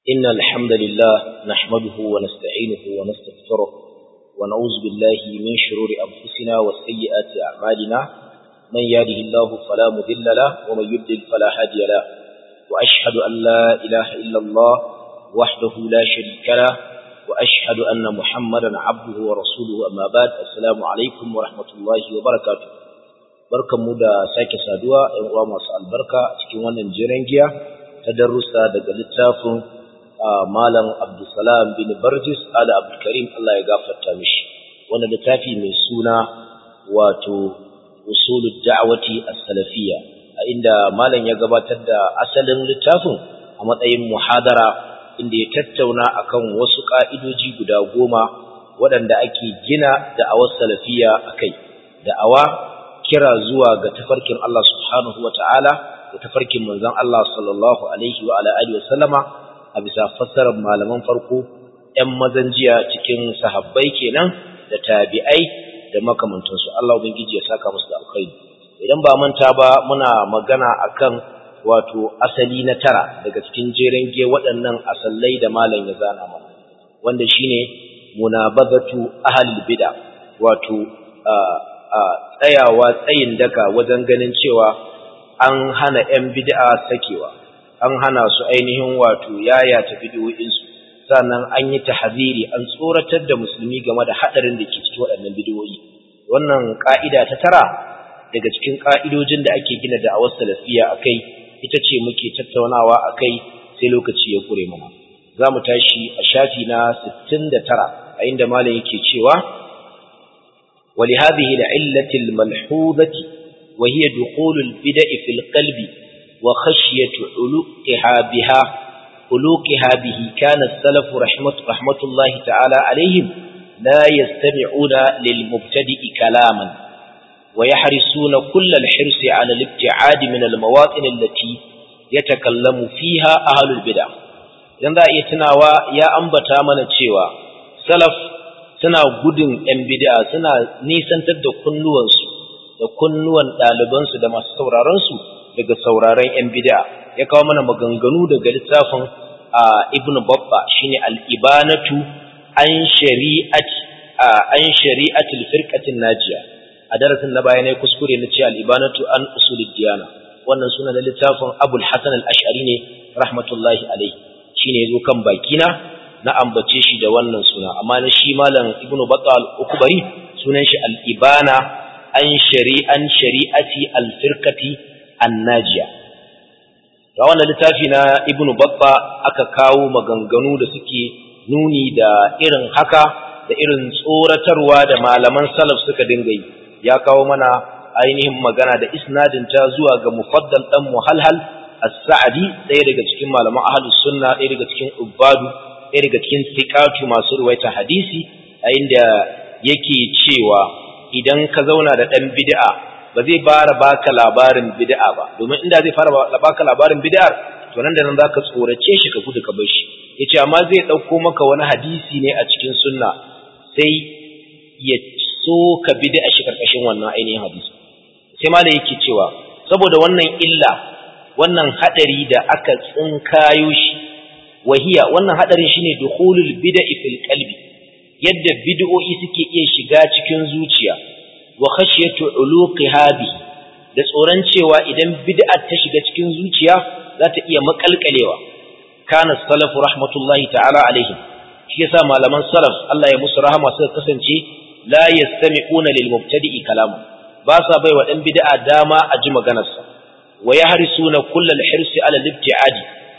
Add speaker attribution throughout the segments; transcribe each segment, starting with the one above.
Speaker 1: إن الحمد لله نحمده ونستعينه ونستغفره ونعوذ بالله من شرور أنفسنا وسيئات أعمالنا من يهده الله فلا مذل له ومن يضلل فلا هادي له وأشهد أن لا إله إلا الله وحده لا شريك له وأشهد أن محمدا عبده ورسوله أما بعد السلام عليكم ورحمة الله وبركاته barkanmu da sake saduwa ‘yan uwa masu albarka a cikin wannan jiran giya ta darussa daga littafin Malam Abdulsalam bin Barjis ala Abdulkarim Allah ya gafarta mishi wannan littafi mai suna wato usulud da'wati as-salafiyya a inda malam ya gabatar da asalin littafin a matsayin muhadara inda ya tattauna akan wasu ka'idoji guda goma waɗanda ake gina da'awar salafiyya akai da'awa kira zuwa ga tafarkin Allah subhanahu wa ta'ala da tafarkin manzon Allah sallallahu alaihi wa ala alihi wa sallama a bisa fassarar malaman farko ‘yan mazan jiya cikin sahabbai kenan da tabi'ai da makamantansu Allah ubangiji ya saka musu da alkhairi idan ba manta ba muna magana akan wato asali na tara daga cikin jeren ge waɗannan asallai da malam ya zana mana wanda shine munabazatu ahlul bid'a wato a tsayawa tsayin daka wajen ganin cewa an hana 'yan bid'a sakewa an hana su ainihin wato yayata bid'o'insu sannan an yi tahziri an tsoratar da musulmi game da hadarin da ke cikin waɗannan bid'o'i wannan ka'ida ta tara daga cikin ka'idojin da ake gina da awas salafiya akai ita ce muke tattaunawa akai sai lokaci ya kure mana za mu tashi a shafi na 69 a inda malam yake cewa ولهذه العلة الملحوظة وهي دخول البدع في القلب وخشية علوقها بها علوقها به كان السلف رحمة, رحمة الله تعالى عليهم لا يستمعون للمبتدئ كلاما ويحرصون كل الحرص على الابتعاد من المواطن التي يتكلم فيها أهل البدع ينظر يتناوى يا أنبتا من تشيوى سلف suna gudun ‘yan bid'a suna nisantar da kunnuwansu da kunnuwan ɗalibansu da masu sauraronsu daga sauraron ‘yan bid'a ya kawo mana maganganu daga littafin ibn babba shine al'ibanatu an shari'ati an shari'atul firqatin najiya a darasin na baya ne kuskure na ce al'ibanatu an usulid diyana wannan suna na littafin abul hasan al-ash'ari ne rahmatullahi alaihi shine yazo kan bakina na ambace shi da wannan suna amma na shi malam ibnu batal ukbari sunan shi al-ibana an shari'an shari'ati al-firqati an-najiya ga wannan littafi na ibnu batta aka kawo maganganu da suke nuni da irin haka da irin tsoratarwa da malaman salaf suka dinga yi ya kawo mana ainihin magana da isnadin ta zuwa ga mufaddal dan muhalhal as-sa'di ɗaya daga cikin malaman ahlus sunna ɗaya daga cikin ubbadu ɗaya daga cikin sikatu masu ruwaita hadisi a inda yake cewa idan ka zauna da ɗan bid'a ba zai fara baka labarin bid'a ba domin inda zai fara baka labarin bid'ar to nan da nan zaka tsorace shi ka gudu ka bar shi yace amma zai ɗauko maka wani hadisi ne a cikin sunna sai ya so ka bid'a shi karkashin wannan ainihin hadisi sai ma da yake cewa saboda wannan illa wannan hadari da aka tsinkayo shi wahiya wannan hadarin shine dukhulul bid'i fil qalbi yadda bid'o'i suke iya shiga cikin zuciya wa khashyatu uluqiha bi da tsoron cewa idan bid'a ta shiga cikin zuciya za ta iya makalkalewa kana salafu rahmatullahi ta'ala alaihim shi yasa malaman salaf Allah ya musu rahama suka kasance la yastami'una lil mubtadi'i kalamu ba sa baiwa dan bid'a dama a ji maganarsa wa yahrisuna kullal hirsi ala al-ibti'adi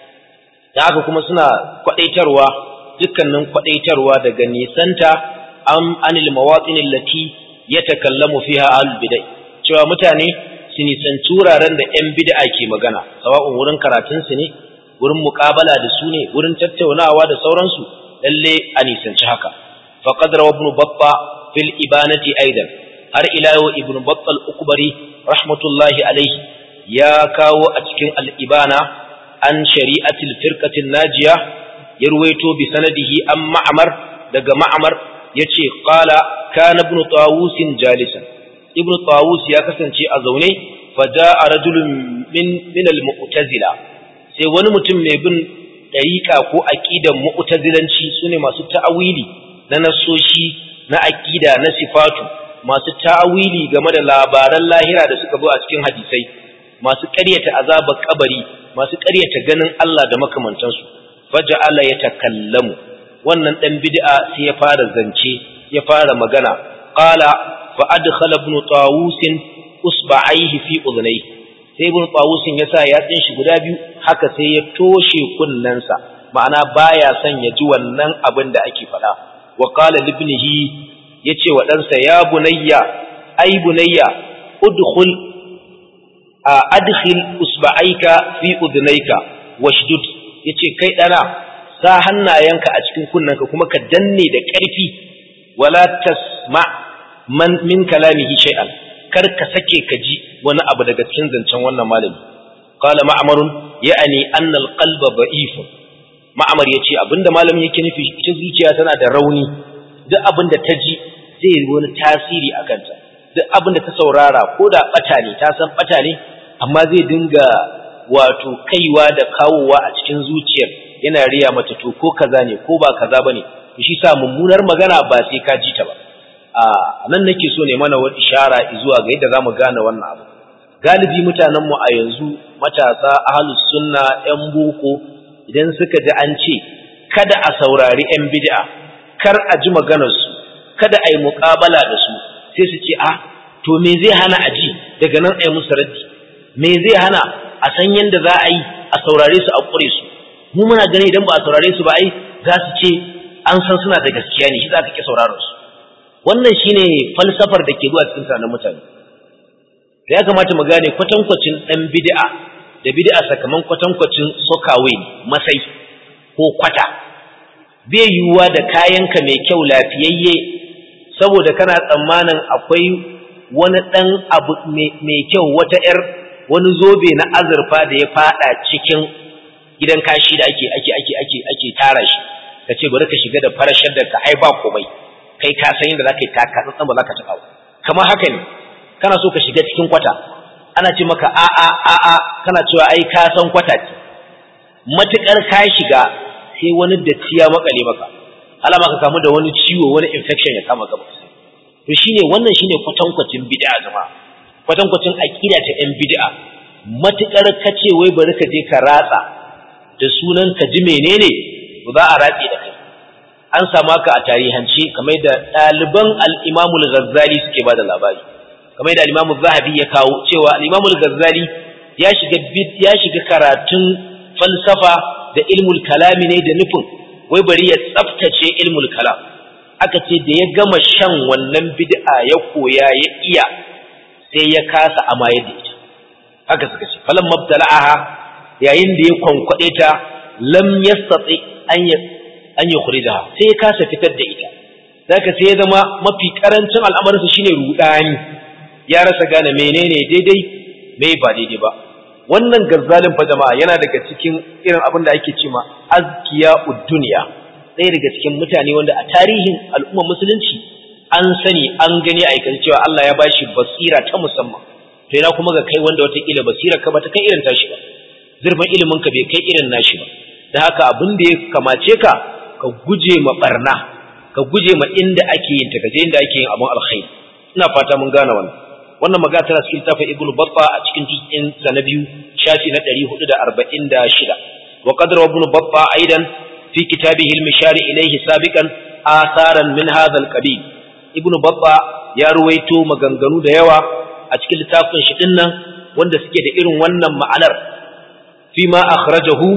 Speaker 1: da haka kuma suna kwadaitarwa dukkanin kwadaitarwa daga nisanta am anil mawatin allati yatakallamu fiha al bid'ah cewa mutane su nisanci wuraren da yan bid'a ke magana sawa'un wurin karatun su ne wurin muqabala da su ne wurin tattaunawa da sauransu lalle a nisanci haka faqad rawa ibn batta fil ibanati aidan har ila yau ibn batta al-ukbari rahmatullahi alaihi ya kawo a cikin al-ibana an shari'atil firqatin najiya ya ruwaito bi sanadihi an ma'amar daga ma'amar yace qala kana ibn tawus jalisan ibn tawus ya kasance a zaune faja'a rajulun min min al-mu'tazila sai wani mutum mai bin ɗariƙa ko aƙidan mu'tazilanci sune masu ta'awili na nasoshi na aƙida na sifatu masu ta'awili game da labaran lahira da suka zo a cikin hadisai masu ƙaryata azabar kabari masu ƙaryata ganin Allah da makamantansu faja'ala yatakallamu wannan dan bid'a sai ya fara zance ya fara magana qala fa adkhala ibn tawus usba'aihi fi udhnayhi sai ibn tawus ya sa yatsin shi guda biyu haka sai ya toshe kunnensa ma'ana baya son ya ji wannan abin da ake faɗa wa qala libnihi yace wa ɗansa ya bunayya ai bunayya udkhul adkhil usba'aika fi udhnayka washdud yace kai dana sa hannayenka a cikin kunnanka kuma ka danne da ƙarfi wala tasma man min kalamihi shay'an kar ka sake ka ji wani abu daga cikin zancen wannan malami qala ma'marun ya'ani anna al-qalba da'if ma'mar yace abinda malamin yake nufi ita zuciya tana da rauni duk abinda ta ji zai yi wani tasiri a kanta duk abinda ta saurara ko da bata ne ta san bata ne amma zai dinga wato kaiwa da kawowa a cikin zuciyar yana riya mata to ko kaza ne ko ba kaza bane to shi sa mummunar magana ba sai ka ji ta ba a nan nake so ne mana wani ishara zuwa ga yadda zamu gane wannan abu galibi mutanen mu a yanzu matasa ahlus sunna yan boko idan suka ji an ce kada a saurari yan bid'a kar a ji maganar su kada a yi muƙabala da su sai su ce a to me zai hana a ji daga nan a yi musu raddi me zai hana a san yadda za a yi a saurare su a ƙure su mu muna gani idan ba a saurare su ba ai za su ce an san suna da gaskiya ne shi za ka ƙi sauraron su wannan shine falsafar da ke zuwa cikin tunanin mutane da ya kamata mu gane kwatankwacin ɗan bid'a da bid'a sakamakon kwatankwacin sokawe masai ko kwata bai yiwuwa da kayanka mai kyau lafiyayye saboda kana tsammanin akwai wani ɗan abu mai kyau wata 'yar wani zobe na azurfa da ya fada cikin gidan kashi da ake ake ake ake ake tara shi ka ce bari ka shiga da farashar da ka ai ba komai kai ka san yadda zaka yi taka tsantsan ba zaka taɓa kamar haka ne kana so ka shiga cikin kwata ana ce maka a a a a kana cewa ai ka san kwata ce matukar ka shiga sai wani datti ya makale maka alama ka kamu da wani ciwo wani infection ya kama gaba to shine wannan shine kwatankwacin bid'a jama'a kwatankwacin aqida ta yan bid'a matukar kace wai bari ka je ka ratsa da sunan ka ji menene to za a ratse da kai an samu haka a tarihance kamar da ɗaliban al-Imam al-Ghazali suke bada labari kamar da al-Imam zahabi ya kawo cewa al-Imam al-Ghazali ya shiga ya shiga karatun falsafa da ilmul kalami ne da nufin wai bari ya tsaftace ilmul kalam aka ce da ya gama shan wannan bid'a ya koya ya iya sai ya kasa amayar da ita haka suka ce falan mabtala'aha yayin da ya kwankwade ta lam yastati an ya an yukhrijaha sai ya kasa fitar da ita zaka sai ya zama mafi karancin al'amarinsa shine rudani ya rasa gane menene daidai me ba daidai ba wannan gazzalin fa jama'a yana daga cikin irin abin da ake cewa azkiya ud-dunya ɗaya daga cikin mutane wanda a tarihin al'umma musulunci an sani an gani a aikace cewa Allah ya bashi basira ta musamman to yana kuma ga kai wanda wataƙila basira ka bata kai irin tashi ba zurfin ilimin ka bai kai irin nashi ba da haka abin da ya kamace ka ka guje ma barna ka guje ma inda ake yin ta kaje inda ake yin abun alkhairi ina fata mun gane wannan wannan magana tana cikin tafi ibnu batta a cikin juz'in sa na biyu shafi na 446 wa qadra ibn batta aidan fi kitabihi al-mishari ilayhi sabiqan atharan min hadha al-qabil ibn batta ya ruwaito maganganu da yawa a cikin littafin shi dinnan wanda suke da irin wannan ma'anar fi ma akhrajahu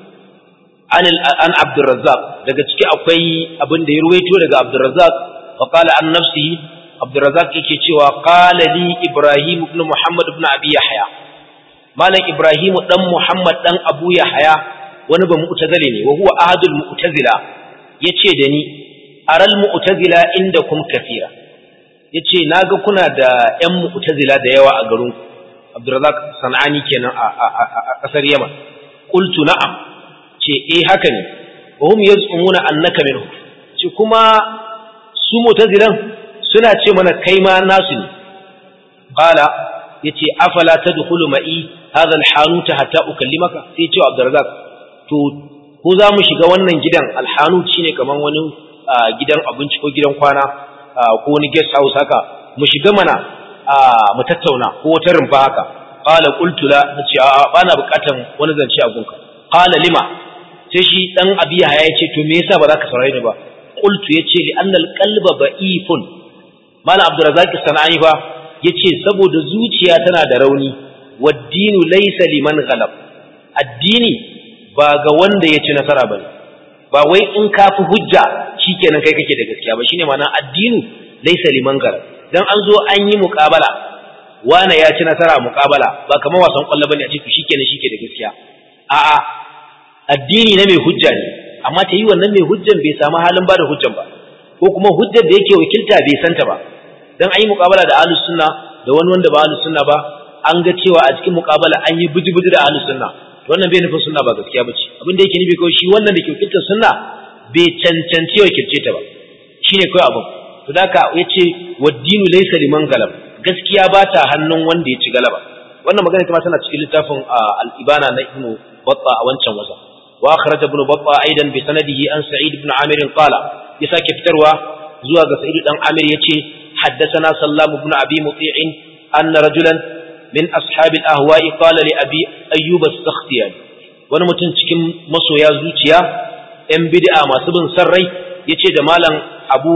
Speaker 1: an an Abdurrazzaq daga ciki akwai abin da ya ruwaito daga Abdurrazzaq fa qala an nafsihi Abdurrazzaq yake cewa qala li Ibrahim ibn Muhammad ibn Abi Yahya malam Ibrahim dan Muhammad dan Abu Yahya wani ba mu'tazili ne wa huwa ahadul mu'tazila yace da ni aral mu'tazila indakum kathira yace naga kuna da ƴan mu'tazila da yawa a garin Abdurrazzaq Sanani kenan a kasar Yaman qultu na'am ce eh haka ne wa hum yaz'umuna annaka minhu ce kuma su mu'tazilan suna ce mana kai ma nasu ne qala yace afala tadkhulu ma'i hadha al-hanut hatta ukallimaka sai ce Abdurrazzaq to ko za mu shiga wannan gidan alhanu shine kaman wani gidan abinci ko gidan kwana ko wani guest house haka mu shiga mana mu tattauna ko wata rumfa haka qala qultu la nace a bana bukatan wani zance a gunka qala lima sai shi dan abiya ya ce to me yasa ba za ka saurare ni ba qultu yace li anna alqalba ba'ifun mala abdurrazzaq sanani fa yace saboda zuciya tana da rauni waddinu laysa liman ghalab addini ba ga wanda ya ci nasara bane ba wai in ka fi hujja shikenan kai kake da gaskiya ba shine ma'ana addinu laysa liman ghalab dan an zo an yi muqabala wane ya ci nasara muqabala ba kamar wasan kwallo bane a ce shikenan shike da gaskiya a'a addini na mai hujja ne amma ta yi wannan mai hujjan bai samu halin ba da hujjan ba ko kuma hujjar da yake wakilta bai santa ba dan an yi muqabala da ahlus sunna da wani wanda ba ahlus sunna ba an ga cewa a cikin muqabala an yi buji-buji da ahlus sunna to wannan bai nufin sunna ba gaskiya bace abin da yake nufi kawai shi wannan da ke wakiltar sunna bai cancanci wakilce ta ba shine kawai abin to da ka yace waddinu laysa liman galab gaskiya ba ta hannun wanda ya ci galaba wannan magana kuma tana cikin littafin al-ibana na ibnu batta a wancan wasa wa akhraj ibnu batta aidan bi sanadihi an sa'id ibn amir qala ya sake fitarwa zuwa ga sa'id dan amir yace haddathana sallam ibn abi muti'in anna rajulan min ashab al-ahwa'i qala li abi ayyub as-sakhtiyani wani mutum cikin masoya zuciya yan bid'a masu bin sarrai yace da malam abu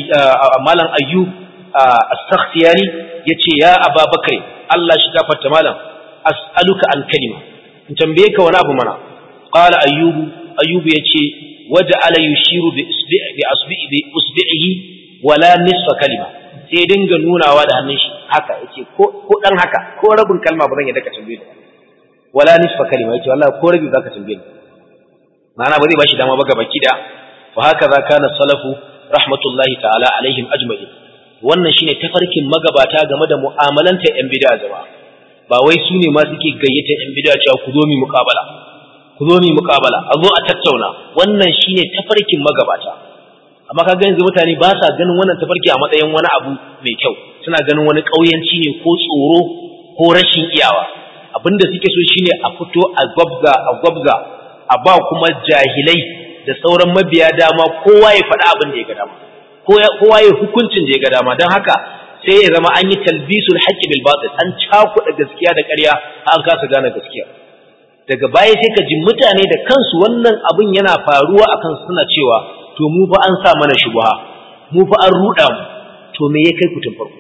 Speaker 1: malam ayyub as-sakhtiyani yace ya ababakar Allah shi gafarta malam as'aluka an kalima in tambaye ka wani abu mana qala ayyubu ayyubu yace waja'ala yushiru bi isbi'i bi asbi'i bi usbi'ihi wala nisfa kalima sai dinga nunawa da hannun shi haka yace ko ko dan haka ko rabin kalma ba zan yadda ka tambaye ni wala nisfa kalima yace wallahi ko rabi zaka tambaye ni ma'ana ba zai bashi dama ba gaba kida wa haka za kana salafu rahmatullahi ta'ala alaihim ajma'in wannan shine tafarkin magabata game da mu'amalanta yan bid'a jama'a ba wai su ne ma suke gayyata yan bid'a cewa ku zo mu muqabala ku zo mu muqabala a zo a tattauna wannan shine tafarkin magabata amma kaga yanzu mutane ba sa ganin wannan tafarki a matsayin wani abu mai kyau suna ganin wani kauyanci ne ko tsoro ko rashin iyawa abinda suke so shine a fito a gwabza a gwabza a ba kuma jahilai da sauran mabiya dama kowa ya faɗa abin da ya ga dama kowa ya hukuncin da ya ga dama don haka sai ya zama an yi talbisul haqqi bil batil an cakuɗa gaskiya da ƙarya an kasa gane gaskiya daga baya sai ka ji mutane da kansu wannan abin yana faruwa akan suna cewa to mu fa an sa mana shubha mu fa an ruɗa mu to me ya kai ku tun farko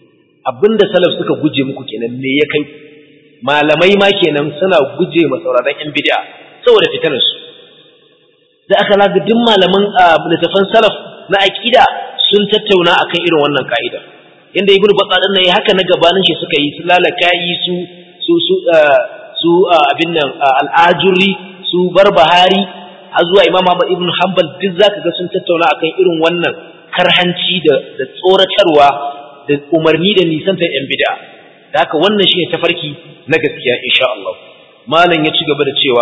Speaker 1: abinda salaf suka guje muku kenan me ya kai malamai ma kenan suna guje ma sauraron yan bid'a saboda fitanar su da aka laga duk malaman littafan salaf na aqida sun tattauna akan irin wannan ka'ida inda ibnu battah din nan haka na gabanin shi suka yi su lalakayi su su su su abin nan al-ajuri su barbahari har zuwa imam Ahmad ibn Hanbal duk zaka ga sun tattauna akan irin wannan karhanci da da tsoratarwa da umarni da nisantar yan bid'a da haka wannan shine tafarki na gaskiya insha Allah malam ya ci gaba da cewa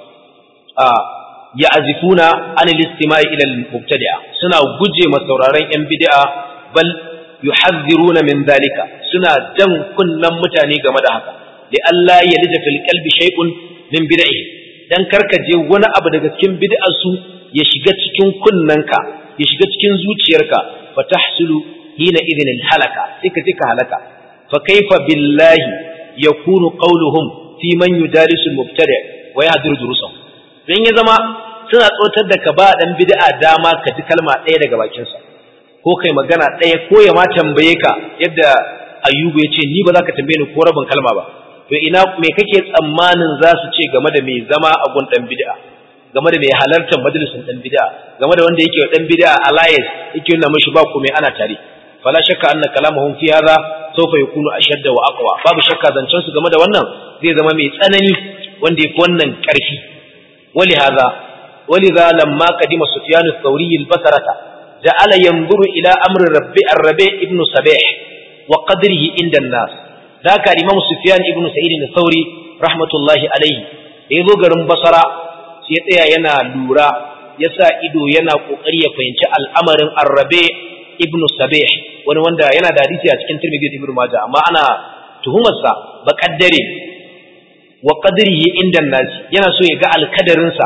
Speaker 1: a ya'zifuna an al-istima'i ila al-mubtadi'a suna guje ma sauraron yan bid'a bal yuhadhiruna min dhalika suna jan kunnan mutane game da haka li alla yalija fil qalbi shay'un min bid'ihi dan karkaje wani abu daga cikin bid'ar su ya shiga cikin kunnanka ya shiga cikin zuciyarka fa tahsulu hina idhin halaka sai ka je ka halaka fa kaifa billahi yakunu qawluhum fi man yudalisu al-mubtadi' wa yahdiru durusahu don ya zama suna tsotar da ka ba dan bid'a dama ka ji kalma ɗaya daga bakinsa ko kai magana ɗaya ko ya ma tambaye ka yadda ayyubu ya ce ni ba za ka tambaye ni ko rabin kalma ba to ina me kake tsammanin za su ce game da mai zama a gun dan bid'a game da mai halartar majalisin dan bid'a game da wanda yake dan bid'a alliance yake nuna mishi ba komai ana tare fala shakka anna kalamuhum fi hadha sawfa yakunu ashadda wa aqwa babu shakka zancen su game da wannan zai zama mai tsanani wanda yafi wannan karfi ولهذا ولذا لما قدم سفيان الثوري البصرة جعل ينظر إلى أمر الربيع الربيع ابن سبيح وقدره عند الناس ذاك الإمام سفيان ابن سعيد الثوري رحمة الله عليه يذو غرم بصرة سيطيع ينا لورا يسا إدو ينا قرية فينش الأمر الربيع ابن سبيح wani wanda yana da hadisi a cikin Tirmidhi Ibn Majah amma ana tuhumarsa ba kaddare wa qadrihi inda nas yana so ya ga alkadarinsa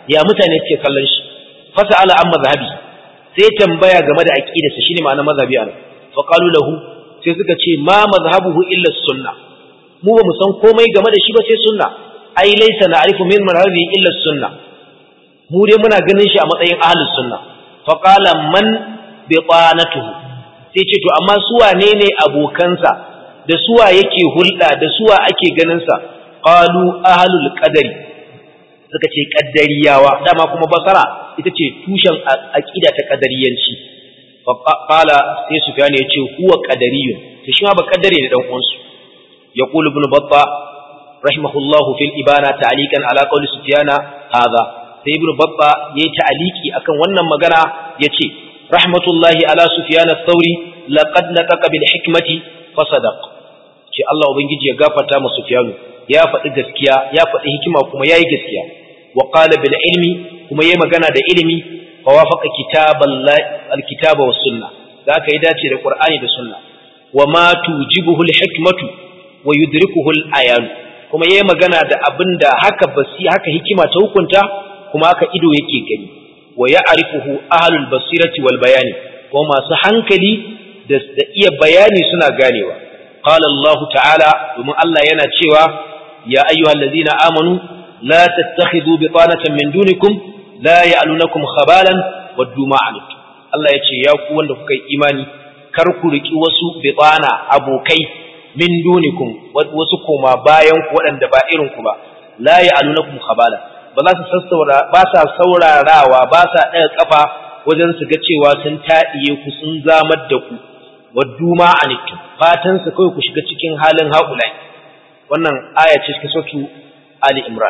Speaker 1: ya mutane suke kallon shi fasala an mazhabi sai tambaya game da aqidarsa shine ma'anar mazhabi a fa qalu lahu sai suka ce ma mazhabuhu illa sunna mu ba mu san komai game da shi ba sai sunna ai laysa na'rifu min mazhabi illa sunna mu dai muna ganin shi a matsayin ahlus sunna fa qala man biqanatuhu sai ce to amma su wane ne abokansa da suwa yake hulɗa da suwa ake ganin sa qalu ahlul qadari suka ce qaddariyawa dama kuma basara ita ce tushen aqida ta qadariyanci fa qala sai sufyan ya ce huwa qadariyun to shi ma ba qaddare ne dan uwansu yaqulu ibn batta rahimahullahu fil ibana ta'liqan ala qawli sufyana hadha sai ibn batta yayi ta'liqi akan wannan magana yace rahmatullahi ala sufyan ath-thawri laqad nataqa bil hikmati fa sadaq ce Allah ubangiji ya gafarta mu sufyanu ya faɗi gaskiya ya faɗi hikima kuma yayi gaskiya wa qala bil ilmi kuma yayi magana da ilimi fa wafaqa kitaballahi al-kitaba was sunna da aka yi dace da qur'ani da sunna wa ma tujibuhu al-hikmatu wa yudrikuhu al-ayan kuma yayi magana da abinda haka basi haka hikima ta hukunta kuma haka ido yake gani wa ya'rifuhu ahlul basirati wal bayani ko masu hankali da iya bayani suna ganewa qala Allah ta'ala domin Allah yana cewa ya ayyuhallazina amanu la tattakhidhu bitanatan min dunikum la ya'lunakum khabalan waddu ma anittum Allah yace ya ku wanda kuka yi imani kar ku riki wasu bitana abokai min dunikum wasu koma bayan ku waɗanda ba irin ku ba la ya'lunakum khabalan ba za su sassaura ba sa saurarawa ba sa ɗaga kafa wajen su ga cewa sun taɗiye ku sun zamar da ku waddu ma anittu fatan su kawai ku shiga cikin halin haulai wannan aya ce cikin sautu Ali Imran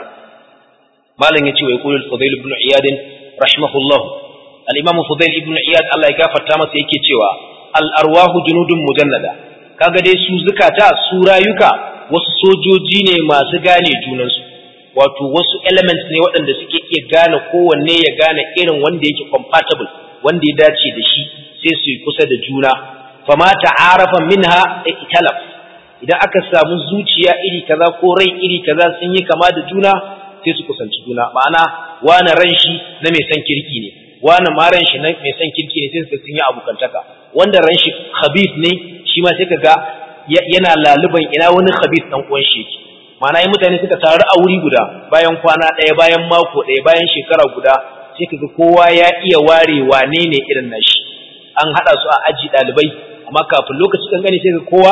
Speaker 1: malam yace wa yaqulu al-Fudail ibn Iyad rahimahullah al-Imam Fudail ibn Iyad Allah ya gafarta masa yake cewa al-arwahu junudun mujannada kaga dai su zukata su rayuka wasu sojoji ne masu gane junansu wato wasu elements ne waɗanda suke iya gane kowanne ya gane irin wanda yake compatible wanda ya dace da shi sai su yi kusa da juna fama ta'arafa minha italaf idan aka samu zuciya iri kaza ko rai iri kaza sun yi kama da juna sai su kusanci juna ma'ana wani ran shi na mai san kirki ne wani ma ran shi na mai san kirki ne sai su sun yi abokantaka wanda ran shi khabith ne shi ma sai kaga yana laluban ina wani khabith dan uwan shi yake ma'ana yi mutane suka taru a wuri guda bayan kwana ɗaya bayan mako ɗaya bayan shekara guda sai kaga kowa ya iya ware wane ne irin nashi an haɗa su a aji ɗalibai amma kafin lokaci kan gani sai ga kowa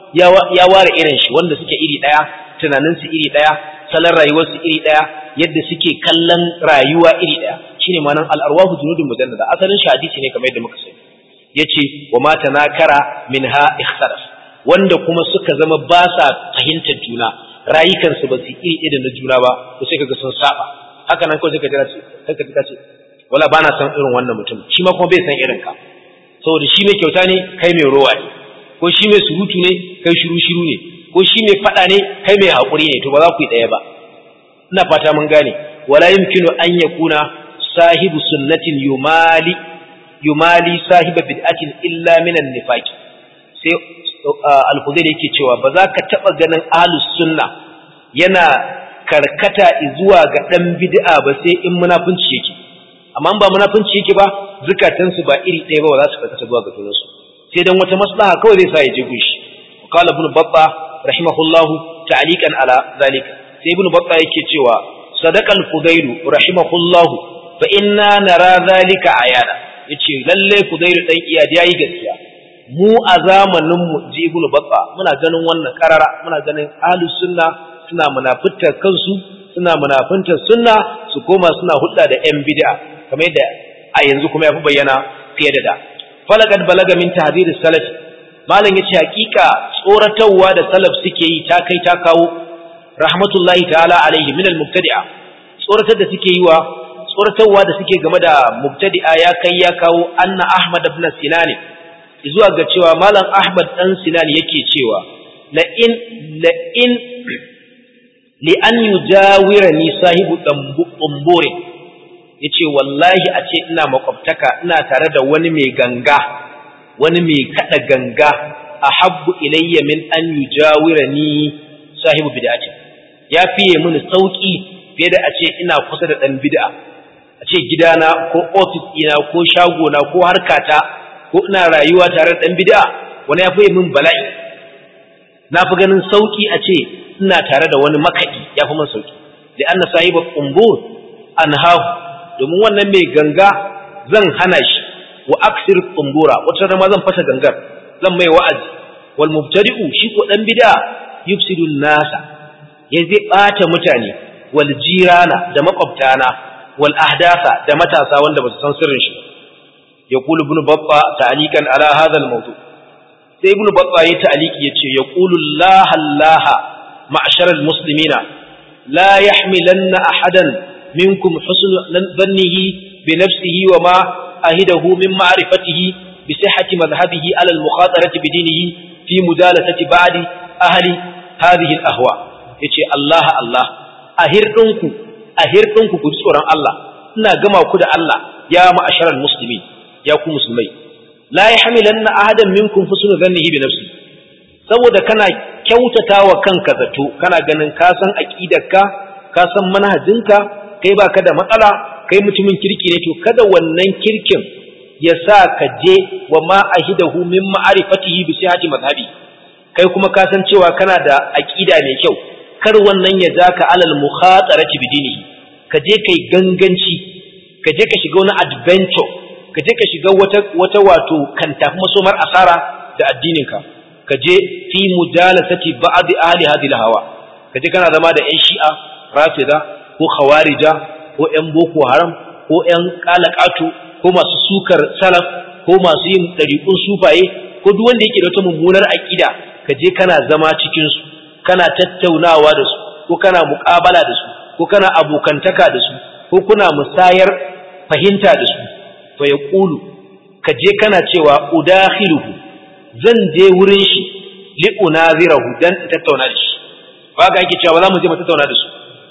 Speaker 1: ya ware irin shi wanda suke iri ɗaya tunaninsu iri ɗaya salon rayuwarsu iri ɗaya yadda suke kallon rayuwa iri ɗaya shine ma'anar al'arwahu junudun mujannada asalin shi hadisi ne kamar yadda muka sani yace wa ma tanakara minha ikhtaraf wanda kuma suka zama ba sa fahimtar juna rayukansu ba su iri ɗaya da na juna ba to sai kaga sun saba haka nan kawai sai ka jira ce sai ka ce wala bana san irin wannan mutum shi ma kuma bai san irin ka saboda shi mai kyauta ne kai mai rowa ne ko shi mai surutu ne kai shiru shiru ne ko shi mai fada ne kai mai haƙuri ne to ba za ku yi ɗaya ba ina fata mun gane wala yumkinu an yakuna sahibu sunnatin yumali yumali sahiba bid'atin illa min an-nifaq sai al-Hudayr yake cewa ba za ka taba ganin ahlus sunna yana karkata zuwa ga dan bid'a ba sai in munafunci yake amma ba munafunci yake ba zukatansu ba iri ɗaya ba ba za su karkata zuwa ga junansu sai dan wata maslaha kawai zai sa ya je gunshi qala ibn batta rahimahullah ta'liqan ala zalika sai ibn batta yake cewa sadaqal fudailu rahimahullah fa inna nara zalika ayana yace lalle fudailu dan iyad yayi gaskiya mu a zamanin mu ji ibn batta muna ganin wannan karara muna ganin ahlus sunna suna munafitar kansu suna munafintar sunna su koma suna hudda da yan bid'a kamar yadda a yanzu kuma yafi bayyana fiye da da falakad balaga min tahdhir salaf malam yace hakika tsoratarwa da salaf suke yi ta kai ta kawo rahmatullahi ta'ala alaihi min al-mubtadi'a tsoratar da suke yi wa tsoratarwa da suke game da mubtadi'a ya kai ya kawo anna ahmad ibn sinan zuwa ga cewa malam ahmad dan sinan yake cewa la in la in li an yujawirani sahibu tambure yace wallahi a ce ina makwabtaka ina tare da wani mai ganga wani mai kada ganga ahabbu ilayya min an yujawirani sahibu bid'ati ya fiye mini sauki fiye da a ce ina kusa da dan bid'a a ce gidana ko ofis ɗina ko shagona ko harkata ko ina rayuwa tare da ɗan bid'a wani ya fi min bala'i na fi ganin sauƙi a ce ina tare da wani makaɗi ya fi min sauƙi da an na sahiba ƙumbur an hahu domin wannan mai ganga zan hana shi wa aksir ƙumbura wata rama zan fasa gangar zan mai wa'azi wal mubtadi'u shi ko ɗan bid'a yufsidu nasa ya zai ɓata mutane wal jirana da makwabtana wal ahdasa da matasa wanda ba su san sirrin shi يقول ابن بطة تعليقا على هذا الموضوع sai ibnu batta ya ta'aliki yace yaqulu Allah Allah ma'shar almuslimina la yahmilanna ahadan minkum husn dhannihi bi nafsihi wa ma ahidahu min ma'rifatihi bi sihhati madhhabihi ala almukhatarati bi dinihi fi mudalatati ba'di ahli hadhihi alahwa yace Allah Allah ahirdinku ahirdinku ku tsoron Allah ina gama ku da Allah ya ma'shar almuslimin ya ku musulmai la yahmilanna ahadan minkum husnu dhannihi bi nafsi saboda kana kyautata wa kanka zato kana ganin ka san aqidarka ka san manhajinka kai baka da matsala kai mutumin kirki ne to kada wannan kirkin ya sa ka je wa ma ahidahu min ma'rifatihi bi sihhati madhhabi kai kuma ka san cewa kana da aqida mai kyau kar wannan ya zaka alal mukhatarati bi dinihi ka je kai ganganci ka je ka shiga wani adventure ka je ka shiga wata wata wato kan tafi masomar asara da addininka ka je fi mujalasati ba'd ahli hadhihi hawa ka je kana zama da ƴan shi'a rafida ko khawarija ko ƴan boko haram ko ƴan qalaqatu ko masu sukar salaf ko masu yin dariqun sufaye ko duk wanda yake da wata mummunar aqida ka je kana zama cikin su kana tattaunawa da su ko kana muƙabala da su ko kana abokantaka da su ko kuna musayar fahimta da su fa ya ƙulu ka je kana cewa udakhiluhu zan je wurin shi li unazirahu dan in tattauna da shi ba ga yake cewa ba za mu je mu tattauna da su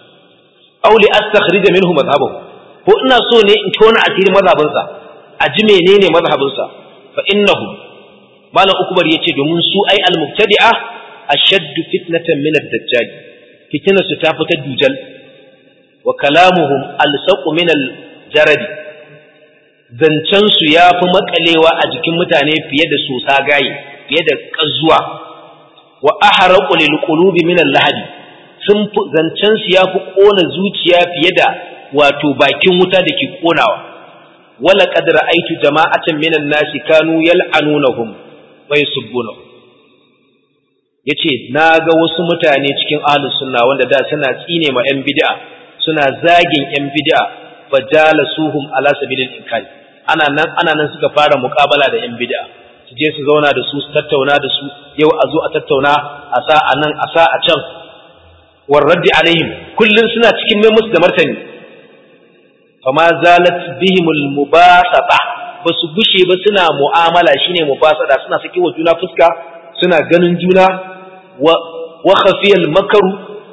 Speaker 1: aw li astakhrija minhu madhhabahu ko ina so ne in tona asiri mazhabinsa a ji menene mazhabinsa fa innahu malam ukbar yace domin su ai al mubtadi'a ashaddu fitnatan min ad-dajjal fitnatu su ta fita dujal wa kalamuhum alsaqu min al-jaradi zancensu ya fi makalewa a jikin mutane fiye da sosa gaye fiye da ƙazuwa wa aharaqu lil qulubi min al-lahadi sun zancensu ya fi ƙona zuciya fiye da wato bakin wuta da ke ƙonawa wala qad ra'aytu jama'atan min an-nasi kanu yal'anunahum wa yasubbunahum yace naga wasu mutane cikin ahlus sunna wanda da suna tsine ma yan bid'a suna zagin yan bid'a fajalasuhum ala sabilil inkari ana nan ana nan suka fara muƙabala da yan bid'a su je su zauna da su su tattauna da su yau a zo a tattauna a sa a nan a sa a can war raddi alaihim kullun suna cikin mai musu da martani fama zalat bihimul mubasata basu bushe ba suna mu'amala shine mubasada suna saki wa juna fuska suna ganin juna wa wa khafiyal makaru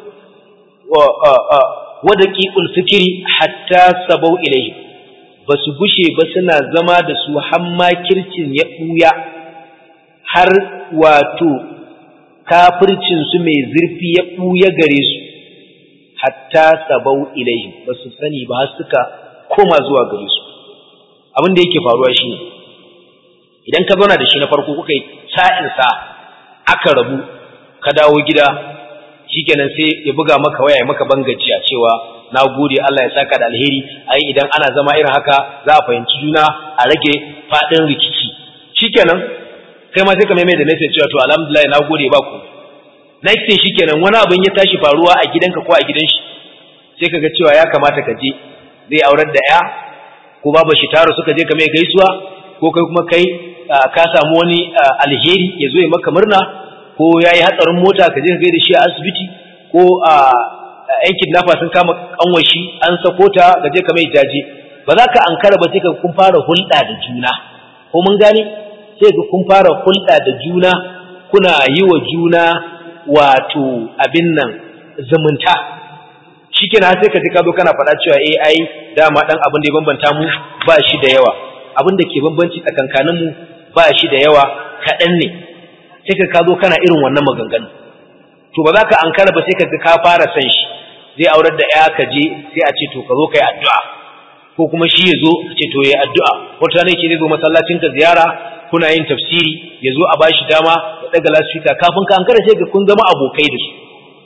Speaker 1: wa wa daqiqul fikri hatta sabau ilayhi ba su gushe ba suna zama da su har makircin ya ɓuya har wato kafircinsu mai zurfi ya ɓuya gare su hatta sabau ilaihim ba su sani ba har suka koma zuwa gare su abin da yake faruwa shi ne idan ka zauna da shi na farko kuka yi sa'insa aka rabu ka dawo gida shikenan sai ya buga maka waya ya maka bangajiya cewa na gode Allah ya saka da alheri ai idan ana zama irin haka za a fahimci juna a rage fadin rikici shikenan kai ma sai ka maimai da nake cewa to alhamdulillah na gode ba ku next thing shikenan wani abin ya tashi faruwa a gidanka ko a gidan shi sai kaga cewa ya kamata ka je zai aurar da ya ko babu shi taro suka je ka mai gaisuwa ko kai kuma kai ka samu wani alheri ya zo ya maka murna ko yayi hatsarin mota ka je ka gaida shi a asibiti ko a yan kidnapper sun kama kanwashi an sako ta ga je ka mai jaje ba za ka ankara ba sai ka kun fara hulɗa da juna ko mun gane sai ka kun fara hulɗa da juna kuna yi wa juna wato abin nan zumunta shikenan sai ka ji ka zo kana faɗa cewa eh ai dama dan abin da ya bambanta mu ba shi da yawa abin da ke bambanci tsakankanin mu ba shi da yawa kaɗan ne sai ka zo kana irin wannan maganganu to ba za ka ankara ba sai ka ga ka fara san shi zai aurar da ya ka je sai a ce to ka zo kai addu'a ko ko kuma shi ya zo ce to ya addu'a wata ne ce zai zo masallacin ka ziyara kuna yin tafsiri ya zo a bashi dama ya daga lasfika kafin ka an kada sai ga kun zama abokai da su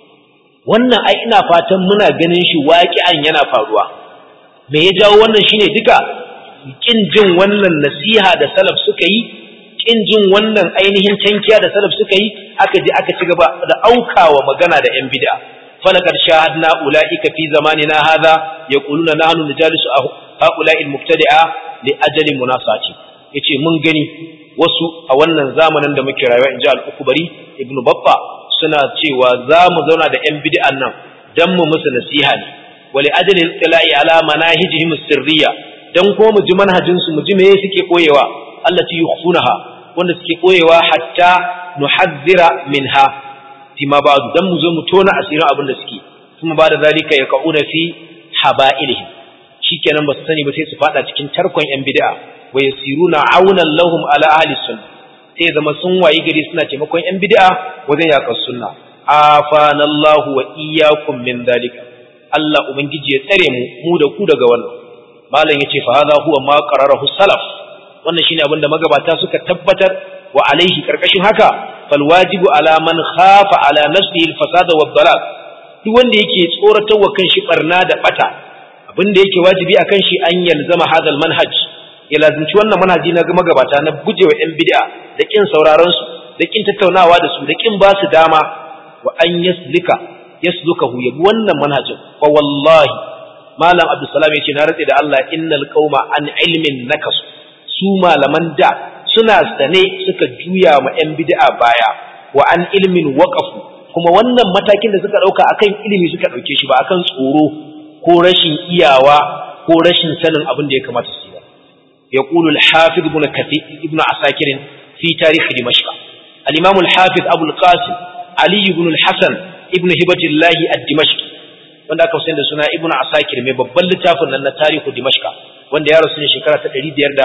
Speaker 1: wannan ai ina fatan muna ganin shi waƙi'an yana faruwa me ya jawo wannan shine duka kin jin wannan nasiha da salaf suka yi kin jin wannan ainihin tankiya da salaf suka yi aka je aka ci gaba da aukawa magana da yan bid'a falaqad shahadna ulaika fi zamanina hadha yaquluna nahnu najalisu haula'i almubtadi'a li ajali munasati yace mun gani wasu a wannan zamanin da muke rayuwa inji al-ukbari ibnu babba suna cewa za mu zauna da yan bid'an nan dan mu musu nasiha ne wali ajali al-tila'i ala manahijihim sirriya dan ko mu ji manhajin su mu ji me suke koyewa allati yukhfunaha wanda suke koyewa hatta nuhadhdhira minha fima ba'du dan mu zo mu tona asirin abin da suke kuma ba da zalika yaquna fi haba'ilihim shikenan ba su sani ba sai su fada cikin tarkon yan bid'a wa yasiruna aunan lahum ala ahli sunnah sai zama sun wayi gari suna taimakon yan bid'a wajen yakar sunna afanallahu wa iyyakum min dalika Allah ubangiji ya tsare mu mu da ku daga wannan malam yace fa hadha huwa ma qararahu salaf wannan shine abin da magabata suka tabbatar wa alaihi karkashin haka fal wajibu ala man khafa ala nafsihi al fasada wa dalal duk wanda yake tsoratar wa kanshi barna da bata abin da yake wajibi akan shi an yalzama hadal manhaj ya lazimci wannan manhaji na magabata na gujewa yan bid'a da kin sauraron su da kin tattaunawa da su da kin ba su dama wa an yaslika yaslukahu yabi wannan manhajin fa wallahi malam abdussalam yace na ratse da Allah innal qauma an ilmin nakas su malaman da suna sane suka juya ma yan bid'a baya wa an ilmin waqafu kuma wannan matakin da suka dauka akan ilimi suka dauke shi ba akan tsoro ko rashin iyawa ko rashin sanin abin da ya kamata su yi ba يقول الحافظ ابن كثير ابن عساكر في تاريخ دمشق الإمام الحافظ أبو القاسم علي بن الحسن ابن هبة الله الدمشقي wanda aka da suna ibn asakir mai babban littafin nan na tarihu dimashqa wanda ya rasu ne shekara ta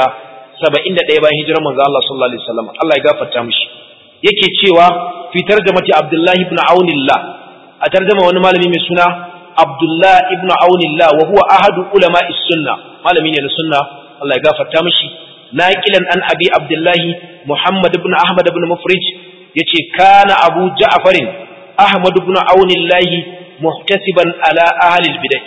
Speaker 1: 571 bayan hijirar manzo Allah sallallahu alaihi wasallam Allah ya gafarta mishi yake cewa fi tarjamati abdullahi ibn aunillah a tarjama wani malami mai suna abdullah ibn aunillah wa huwa ahadu ulama'i sunna malami ne na sunna Allah ya gafarta mishi naqilan an abi abdullahi muhammad ibn ahmad ibn mufrij yace kana abu ja'far ahmad ibn aunillah muhtasiban ala ahli albidah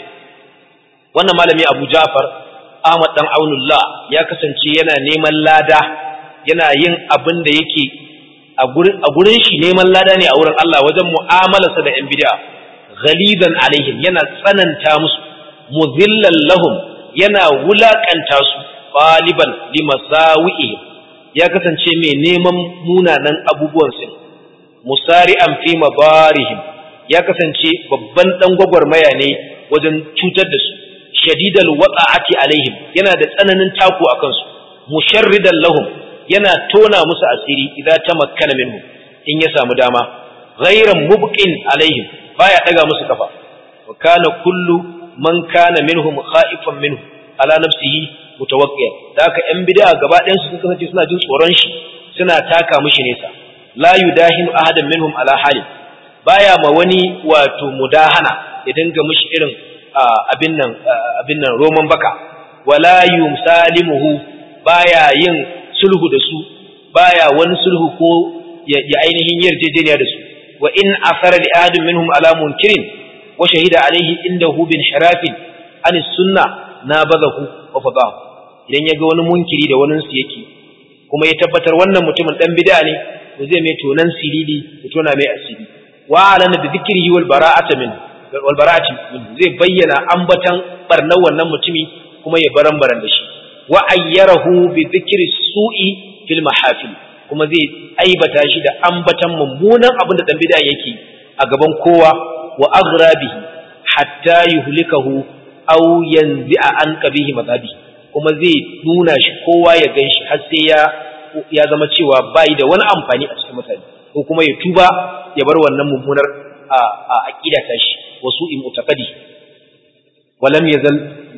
Speaker 1: wannan malami abu ja'far ahmad dan aunullah ya kasance yana neman lada yana yin abin da yake a gurin shi neman lada ne a wurin Allah wajen mu'amalarsa da yan bid'a ghalidan alaihim yana tsananta musu muzillan lahum yana wulakanta su ɗaliban limasawi'ihim ya kasance mai neman munanan abubuwan su musari'an fi mabarihim ya kasance babban dan gwagwarmaya ne wajen cutar da su shadidal wata'ati alaihim yana da tsananin taku akan su musharridan lahum yana tona musu asiri idan tamakkana minhu in ya samu dama ghairan mubqin alaihim baya daga musu kafa wa kana kullu man kana minhum khaifan minhu ala nafsihi mutawakkiya da haka yan bid'a gaba ɗayan su suka kasance suna jin tsoron shi suna taka mishi nesa la yudahinu ahadan minhum ala hali baya ma wani wato mudahana ya dinga mishi irin abin nan abin nan roman baka wala yumsalimuhu baya yin sulhu da su baya wani sulhu ko ya ainihin yarjejeniya da su wa in asara li ahadin minhum ala munkirin wa shahida alaihi indahu bin harafin an sunna nabadahu wa fadahu idan yaga wani munkiri da wani su yake kuma ya tabbatar wannan mutumin dan bid'a ne to zai mai tonan silili ya tona mai asiri wa alana bi dhikrihi wal bara'ata min wal bara'ati zai bayyana ambatan barnar wannan mutumi kuma ya baran baran da shi wa ayyarahu bi dhikri su'i fil mahafil kuma zai aibata shi da ambatan mummunan abin da dan bid'a yake a gaban kowa wa aghrabihi hatta yuhlikahu aw yanzi'a an qabihi madhabi kuma zai nuna shi kowa ya ganshi har sai ya ya zama cewa bai da wani amfani a cikin mutane ko kuma ya tuba ya bar wannan mummunar a aqida ta shi wasu in mutaqadi walam yazal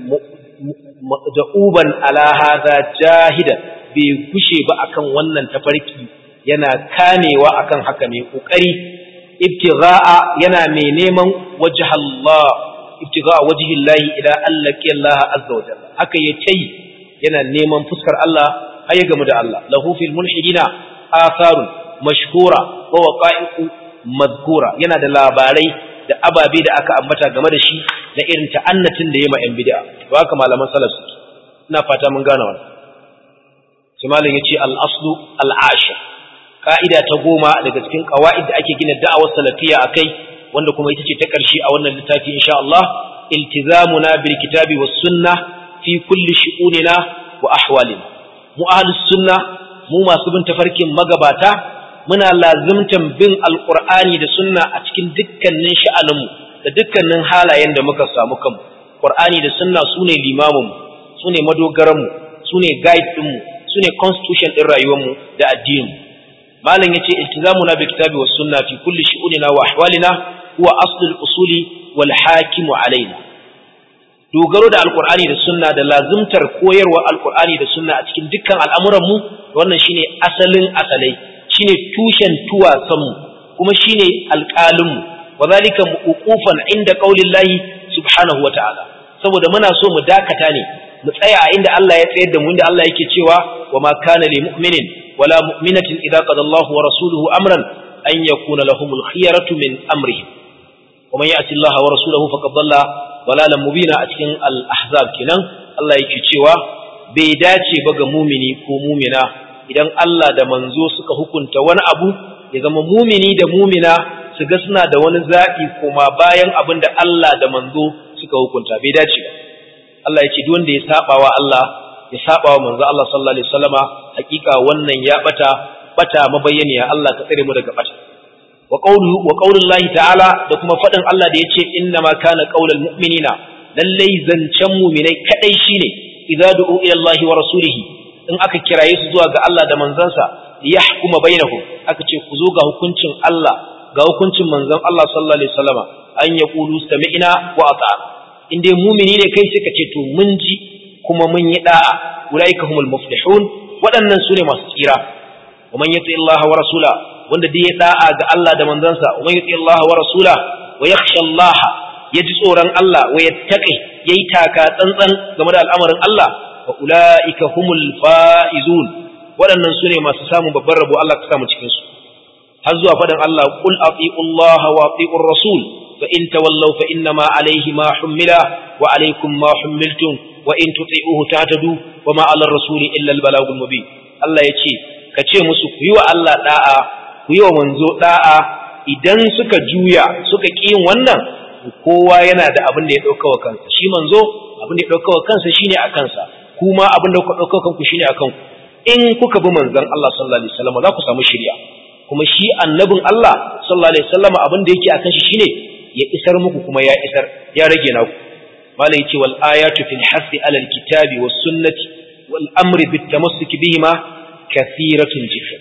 Speaker 1: da'uban ala hadha jahidan bai gushe ba akan wannan tafarki yana kamewa akan haka mai kokari ibtigha'a yana mai neman wajh Allah ibtigha wajhi Allah ila allaki Allah azza wa jalla haka yace yana neman fuskar Allah har ya gamu da Allah lahu fil mulhidina atharun mashhura wa waqa'iqu madhkura yana da labarai da ababe da aka ambata game da shi na irin ta'annatin da yayi ma yan bid'a to haka malaman salaf suke ina fata mun gane wannan sai malam yace al aslu al ashir ka'ida ta goma daga cikin qawaid da ake gina da'awar salafiyya akai wanda kuma ita ce ta ƙarshe a wannan littafi insha Allah iltizamuna bil kitabi was sunnah fi kulli shu'unina wa ahwalina mu ahlus sunna mu masu bin tafarkin magabata muna lazimtan bin alqur'ani da sunna a cikin dukkanin sha'aninmu da dukkanin halayen da muka samu kanmu qur'ani da sunna sune limamin sune madogaran mu sune guide din mu sune constitution din rayuwar mu da addinin malam yace iltizamuna bil kitabi was sunna fi kulli shu'unina wa ahwalina huwa aslul usuli wal hakimu alaina dogaro da alkur'ani da sunna da lazimtar koyarwa alkur'ani da sunna a cikin dukkan al'amuranmu wannan shine asalin asalai shine tushen tuwasanmu kuma shine alƙalinmu wa zalika uqufan inda qaulillahi subhanahu wa ta'ala saboda muna so mu dakata ne mu tsaya a inda Allah ya tsayar da mu inda Allah yake cewa wa ma kana lil mu'minin wala mu'minatin idza qada Allahu wa rasuluhu amran an yakuna lahumul khiyaratu min amrihim wa man ya'ti Allah wa rasulahu faqad dhalla dalalan mubina a cikin al-ahzab kenan Allah yake cewa bai dace ba ga mumini ko mumina idan Allah da manzo suka hukunta wani abu ya zama mumini da mumina su ga suna da wani zaɓi kuma bayan abin da Allah da manzo suka hukunta bai dace ba Allah ya ce duk wanda ya saba wa Allah ya saba wa manzo Allah sallallahu alaihi wasallama hakika wannan ya bata bata mabayyaniya Allah ka tsare mu daga bata wa qawlu wa qaulullahi ta'ala da kuma fadin Allah da yace inna ma kana qaulul mu'minina lallai zancen mu'minai kadai shine idza du'u ila Allah wa rasulihi in aka kiraye su zuwa ga Allah da manzansa yahkuma bainahum aka ce ku zo ga hukuncin Allah ga hukuncin manzon Allah sallallahu alaihi wasallama an yaqulu sami'na wa ata'na in dai mu'mini ne kai suka ce to mun ji kuma mun yi da'a ulaika humul muflihun waɗannan su ne masu tsira wa man yati Allah wa rasula wanda dai ya da'a ga Allah da manzansa wa man yati Allah wa rasula wa yakhsha Allah yaji tsoron Allah wa yattaqi yayi taka tsantsan game da al'amarin Allah wa ulaika humul faizun waɗannan su ne masu samun babban rabo Allah ka samu cikin su har zuwa faɗin Allah qul ati'u Allah wa ati'ur rasul fa in tawallaw fa inna ma alayhi ma hummila wa alaykum ma hummiltum wa in tuti'uhu tahtadu wa ma 'ala ar-rasuli illa al-balagul mubin Allah yace ka ce musu ku yi wa Allah da'a ku yi wa manzo da'a idan suka juya suka ƙi yin wannan kowa yana da abin da ya ɗauka wa kansa shi manzo abin da ya ɗauka wa kansa shine a kansa kuma abin da kuka ɗauka kanku shine a kanku in kuka bi manzon Allah sallallahu alaihi wasallam za ku samu shiriya kuma shi annabin Allah sallallahu alaihi wasallam abin da yake akan shi shine ya isar muku kuma ya isar ya rage naku malai yace wal ayatu fil hasi ala al kitabi was sunnati wal amri bit tamassuk bihima kathiratun jiddan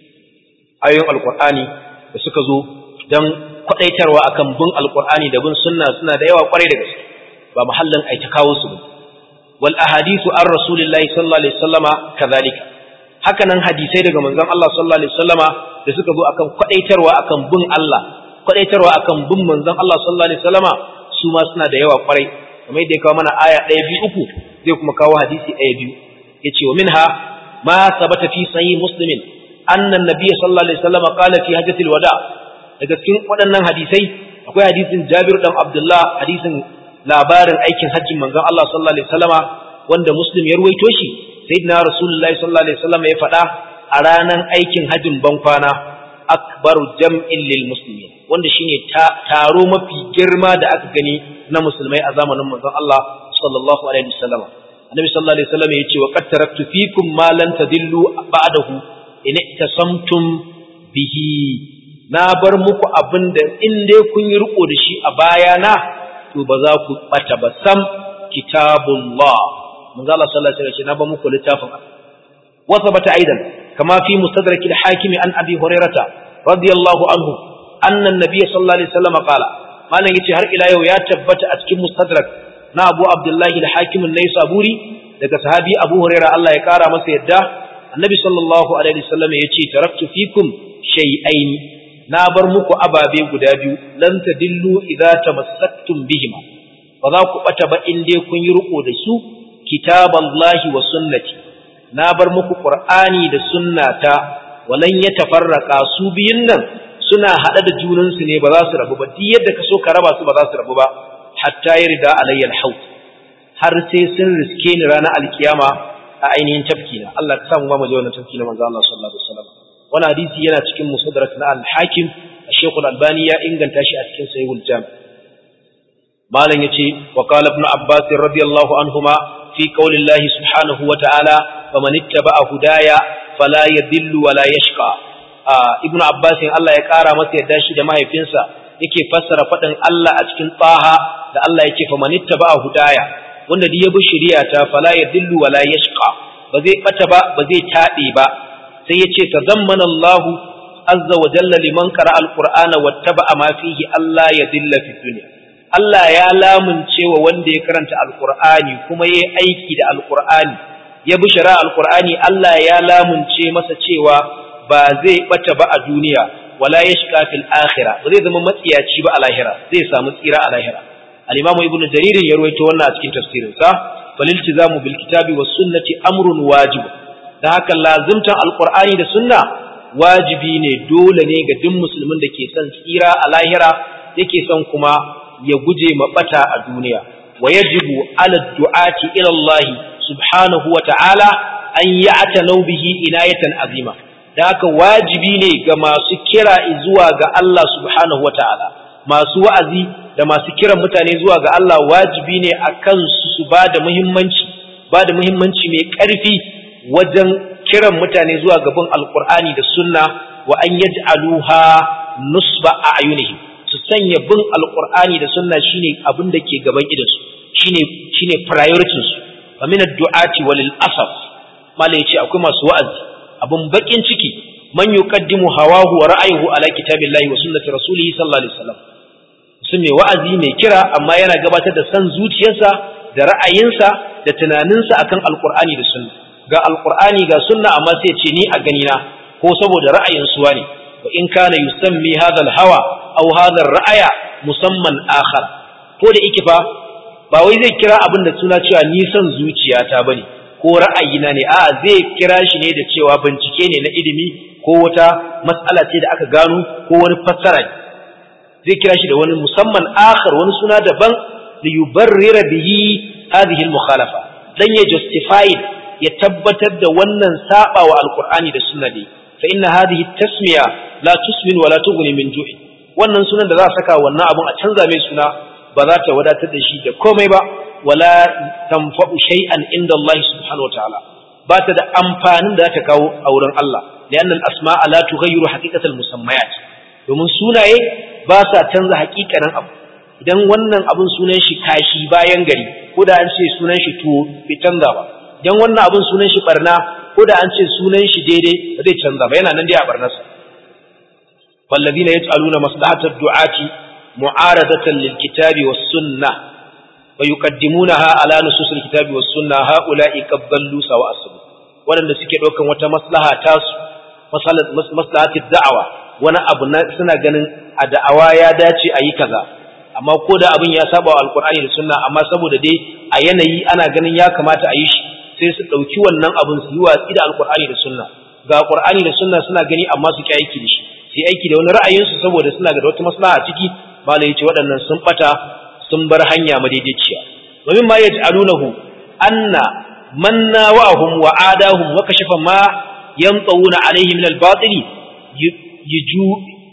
Speaker 1: ayoyin alqur'ani da suka zo dan kwadaitarwa akan bin alqur'ani da bin sunna suna da yawa kwarai da gaske ba mahallin ai ta kawo su wal ahadithu an rasulillahi sallallahu alaihi wasallama kadhalika haka nan hadisai daga manzon Allah sallallahu alaihi wasallama da suka zo akan kwadaitarwa akan bin Allah kwadaitarwa akan bin manzon Allah sallallahu alaihi wasallama su ma suna da yawa kwarai kamar yadda ya kawo mana aya ɗaya biyu uku zai kuma kawo hadisi ɗaya biyu yace wa minha ma sabata fi sahih muslimin anna an-nabiy sallallahu alaihi wasallama qala fi hajjatil wada daga cikin waɗannan hadisai akwai hadisin Jabir dan Abdullah hadisin labarin aikin hajjin manzon Allah sallallahu alaihi wasallama wanda muslim ya ruwaito shi sayyidina rasulullahi sallallahu alaihi wasallama ya faɗa a ranar aikin hajjin bankwana akbaru jam'in lil muslimin wanda shine taro mafi girma da aka gani na musulmai a zamanin manzon Allah sallallahu alaihi wasallam annabi sallallahu alaihi wasallam yace wa qad taraktu fikum ma lan tadillu ba'dahu in tasamtum bihi na bar muku abinda in dai kun yi riko da shi a bayana to ba za ku bata ba sam kitabullah manzo Allah sallallahu alaihi wasallam na bar muku littafin wa sabata aidan kama fi mustadrak al-hakim an abi hurairah radiyallahu anhu anna an-nabiy sallallahu alaihi wasallam qala malan yace har ila yau ya tabbata a cikin mustadrak na Abu Abdullahi al-Hakim an-Naisaburi daga sahabi Abu Hurairah Allah ya kara masa yadda annabi sallallahu alaihi wasallam yace taraktu fikum shay'ain na bar muku ababe guda biyu lan tadillu idza tamassaktum bihima ba za ku bata ba in dai kun yi riko da su kitaballahi wa sunnati na bar muku qur'ani da sunnata walan yatafarraqa su biyun nan suna hada da junan su ne ba za su rabu ba duk yadda ka so ka raba su ba za su rabu ba hatta yarda alayya alhaut har sai sun riske ni ranar alkiyama a ainihin tafkina Allah ka samu mu je wannan tafki na manzo Allah sallallahu alaihi wasallam wannan hadisi yana cikin musaddarat na al-hakim Sheikh al-Albani ya inganta shi a cikin Sahihul Jami malam yace wa qala ibn Abbas radiyallahu anhuma fi qawli Allah subhanahu wa ta'ala faman ittaba'a hudaya fala yadhillu wa la yashqa ibn Abbas Allah ya kara masa yadda shi da mahaifinsa yake fassara fadin Allah a cikin Taha da Allah yake faman ittaba'a hudaya wanda duk ya bi shari'ata fala yadhillu wa la yashqa ba zai bata ba ba zai tabe ba sai yace tazammana Allah azza wa jalla liman qara alqur'ana wattaba'a ma fihi Allah yadhilla fi dunya Allah ya lamunce wa wanda ya karanta alqur'ani kuma yayi aiki da alqur'ani ya bi shari'a alqur'ani Allah ya lamunce masa cewa ba zai bata ba a duniya wala yashqa fil akhirah ba zai zama matsiyaci ba a lahira zai samu tsira a lahira al-imam ibnu jarir ya rawaito wannan a cikin tafsirin sa faliltizamu bil kitabi was sunnati amrun wajib da haka lazimtan alqur'ani da sunna wajibi ne dole ne ga duk musulmin da ke son tsira a lahira yake son kuma ya guje mabata a duniya wa yajibu ala du'ati ila Allah subhanahu wa ta'ala an ya'tanu bihi inayatan azima da haka wajibi ne ga masu kira zuwa ga Allah subhanahu wa ta'ala masu wa'azi da masu kiran mutane zuwa ga Allah wajibi ne akan su su bada muhimmanci bada muhimmanci mai ƙarfi wajen kiran mutane zuwa gaban alkur'ani da sunna wa an yaj'aluha nusba a ayunihim su sanya bin alkur'ani da sunna shine abin da ke gaban idansu shine shine priority su fa min ad-du'ati walil asaf mala yace akwai masu wa'azi abun bakin ciki man yuqaddimu hawahu wa ra'ayuhu ala kitabillahi wa sunnati rasulih sallallahu alaihi wasallam sun mai wa'azi mai kira amma yana gabatar da san zuciyarsa da ra'ayinsa da tunaninsa akan alkur'ani da sunna ga alqur'ani ga sunna amma sai ce ni a ganina ko saboda ra'ayin suwa ne wa in kana yusammi hadha alhawa aw hadha ra'aya musamman akhar ko da yake fa ba wai zai kira abin da suna cewa ni son zuciyata bane ko ra'ayina ne a'a zai kira shi ne da cewa bincike ne na ilimi ko wata mas'ala ce da aka gano ko wani fassara ne zai kira shi da wani musamman akhar wani suna daban li yubarrira bihi hadhihi almukhalafa dan ya justify ya tabbatar da wannan saba wa alqur'ani da sunna ne fa inna hadhihi tasmiya la tusmin wa la tughni min ju'i wannan sunan da za a saka wannan abun a canza mai suna ba za ta wadatar da shi da komai ba wala tanfa'u shay'an inda Allah subhanahu wataala ba ta da amfanin da za ta kawo a wurin Allah lianna al-asma'a la tughayyiru haqiqatal musammayat domin sunaye ba sa canza haƙiƙanin abu idan wannan abun sunan shi kashi bayan gari ko da an ce sunan shi tuwo bai canza ba dan wannan abin sunan shi barna ko da an ce sunan shi daidai ba zai canza ba yana nan dai a barnarsa والذين يجعلون مصلحة الدعاة معارضة للكتاب والسنة ويقدمونها على نصوص الكتاب والسنة هؤلاء قد ضلوا سواء السبيل waɗanda suke ɗaukan wata maslaha tasu maslahatin da'awa wani abu na suna ganin a da'awa ya dace a yi kaza amma ko da abin ya saba wa alkur'ani da sunna amma saboda dai a yanayi ana ganin ya kamata a yi shi sai su ɗauki wannan abin su yi watsi da alkur'ani da sunna ga alkur'ani da sunna suna gani amma su ki aiki da shi su yi aiki da wani ra'ayinsu saboda suna ga wata maslaha a ciki malai ya ce waɗannan sun ɓata sun bar hanya madaidaiciya domin ma yaj'alunahu anna man nawahum wa adahum wa kashafa ma yanqawuna alaihi min al-batili yuju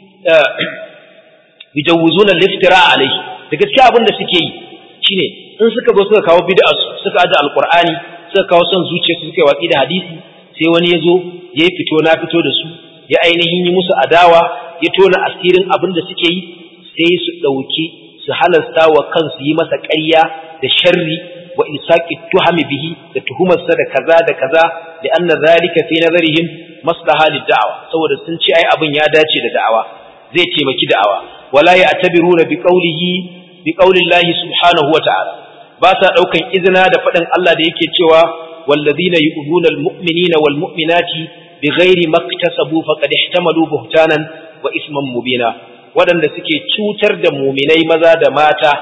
Speaker 1: yujawuzuna al-iftira alaihi da gaskiya abin da suke yi shine in suka zo suka kawo bid'a suka aje alqur'ani suka kawo son zuciya su suka watsi da hadisi sai wani ya zo ya yi fito na fito da su ya ainihin yi musu adawa ya tona asirin abin da suke yi sai su ɗauki su halasta wa kansu yi masa ƙarya da sharri wa ilsaqi tuhami bihi da tuhumarsa da kaza da kaza da anna zalika fi nazarihim maslaha lid-da'wa saboda sun ce ai abin ya dace da da'awa zai taimaki da'awa wala ya'tabiruna bi qawlihi bi qawli Allah subhanahu wa ta'ala ba sa daukan izina da faɗin Allah da yake cewa والذين يؤذون المؤمنين والمؤمنات بغير ما اكتسبوا فقد احتملوا بهتانا وإثما مبينا waɗanda suke cutar da muminai maza da mata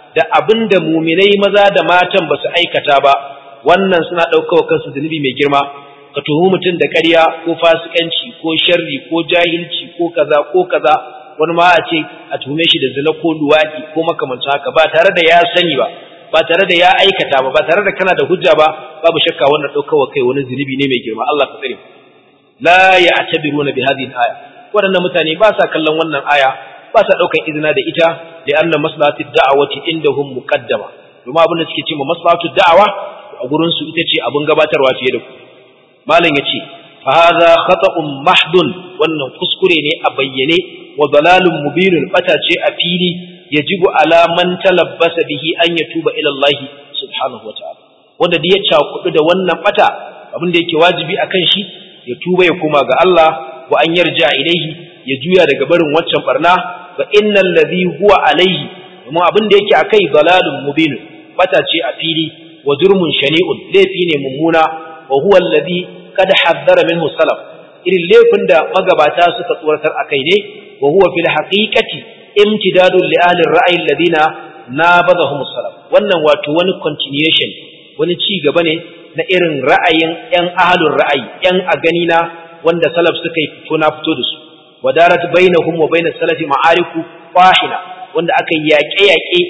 Speaker 1: da abinda muminai maza da matan ba su aikata ba wannan suna ɗaukawa kansu zunubi mai girma ka tuhumi mutum da ƙarya ko fasikanci ko sharri ko jahilci ko kaza ko kaza wani ma a ce a tuhume shi da zina ko luwaɗi ko makamancin haka ba tare da ya sani ba ba tare da ya aikata ba ba tare da kana da hujja ba babu shakka wannan ɗaukawa kai wani zunubi ne mai girma Allah ka tsare la ya'tabiruna bi hadhihi al-aya waɗannan mutane ba sa kallon wannan aya ba sa ɗaukan izina da ita da anna maslahatu da'awati indahum muqaddama domin abin da suke cewa maslahatu da'awa a gurin su ita ce abin gabatarwa fiye da ku malam yace fa hadha khata'un mahdun wannan kuskure ne a bayyane wa dalalun mubinun bata ce a fili yajibu ala man talabbasa bihi an yatuba ila Allah subhanahu wa ta'ala wanda da ya cakudu da wannan bata abin da yake wajibi akan shi ya tuba ya koma ga Allah wa an yarja ilaihi ya juya daga barin waccan barna fa innal ladhi huwa alaihi kuma abin da yake akai dalalun mubin bata ce a fili wa jurmun shani'un laifi ne mummuna wa huwa alladhi kad haddara minhu salaf irin laifin da magabata suka tsoratar akai ne wa huwa fil haqiqati imtidadun li ahli ar-ra'yi alladhina nabadahum salaf wannan wato wani continuation wani ci gaba ne na irin ra'ayin ‘yan ahalun ra'ayi, ‘yan a gani na wanda salaf suka yi fito na fito da su, wadarat bainahum wa bainas salafi ma'ariku fahina wanda aka yi yaƙe-yaƙe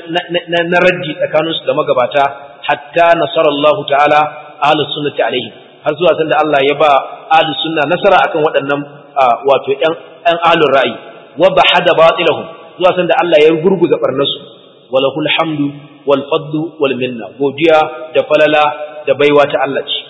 Speaker 1: na raddi tsakaninsu da magabata hatta nasarallahu ta'ala ahlus sunnati alaihi har zuwa sanda Allah ya ba ahlus sunna nasara akan waɗannan wato ‘yan ahalun ra'ayi wa bahada batilahum zuwa sanda Allah ya gurguza barnasu walahul hamdu wal fadlu wal minna godiya da falala da baiwa ta Allah ce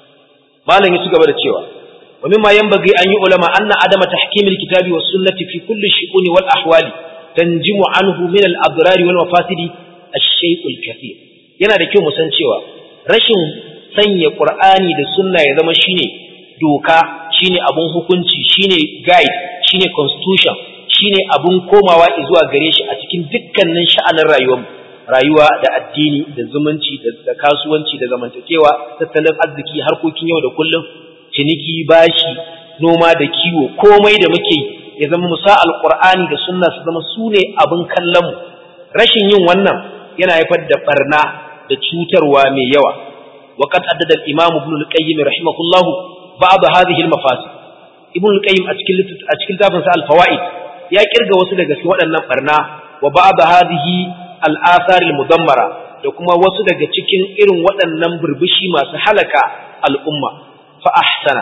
Speaker 1: malam ya ci gaba da cewa wa mimma yanbaghi an yi ulama anna adama tahkimil kitabi was sunnati fi kulli shu'uni wal ahwali tanjimu anhu min al adrari wal mafasidi ash-shay'ul kathir yana da kyau mu san cewa rashin sanya qur'ani da sunna ya zama shine doka shine abun hukunci shine guide shine constitution shine abun komawa zuwa gare shi a cikin dukkanin sha'anin rayuwarmu rayuwa da addini da zumunci da kasuwanci da zamantakewa tattalin arziki harkokin yau da kullum ciniki bashi noma da kiwo komai da muke ya zama musa alqur'ani da sunna su zama sune abin kallon mu rashin yin wannan yana haifar da barna da cutarwa mai yawa وقد عدد الإمام ابن القيم رحمه الله بعض هذه المفاسد ابن القيم أشكل تافن سأل فوائد يا كرغة وسيلة سواء النفرنا وبعض هذه al'asaril mudammara da kuma wasu daga cikin irin waɗannan burbushi masu halaka al'umma fa ahsana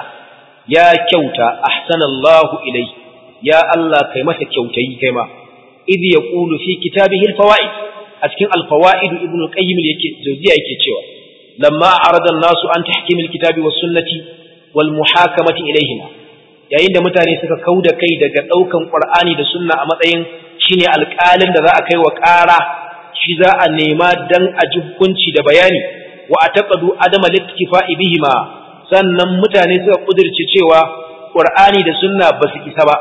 Speaker 1: ya kyauta ahsanallahu ilai ya Allah kai masa kyautayi kai ma idh yaqulu fi kitabihi al-fawaid a cikin al-fawaid ibn al-qayyim yake jawziya yake cewa lamma arada an-nasu an tahkim al-kitabi was sunnati wal muhakamati ilayhima yayin da mutane suka kauda kai daga daukan qur'ani da sunna a matsayin shine alƙalin da za a kai wa ƙara shi za a nema dan a ji hukunci da bayani wa ataqadu adama littifa'i bihima sannan mutane suka kudirce cewa qur'ani da sunna ba su isa ba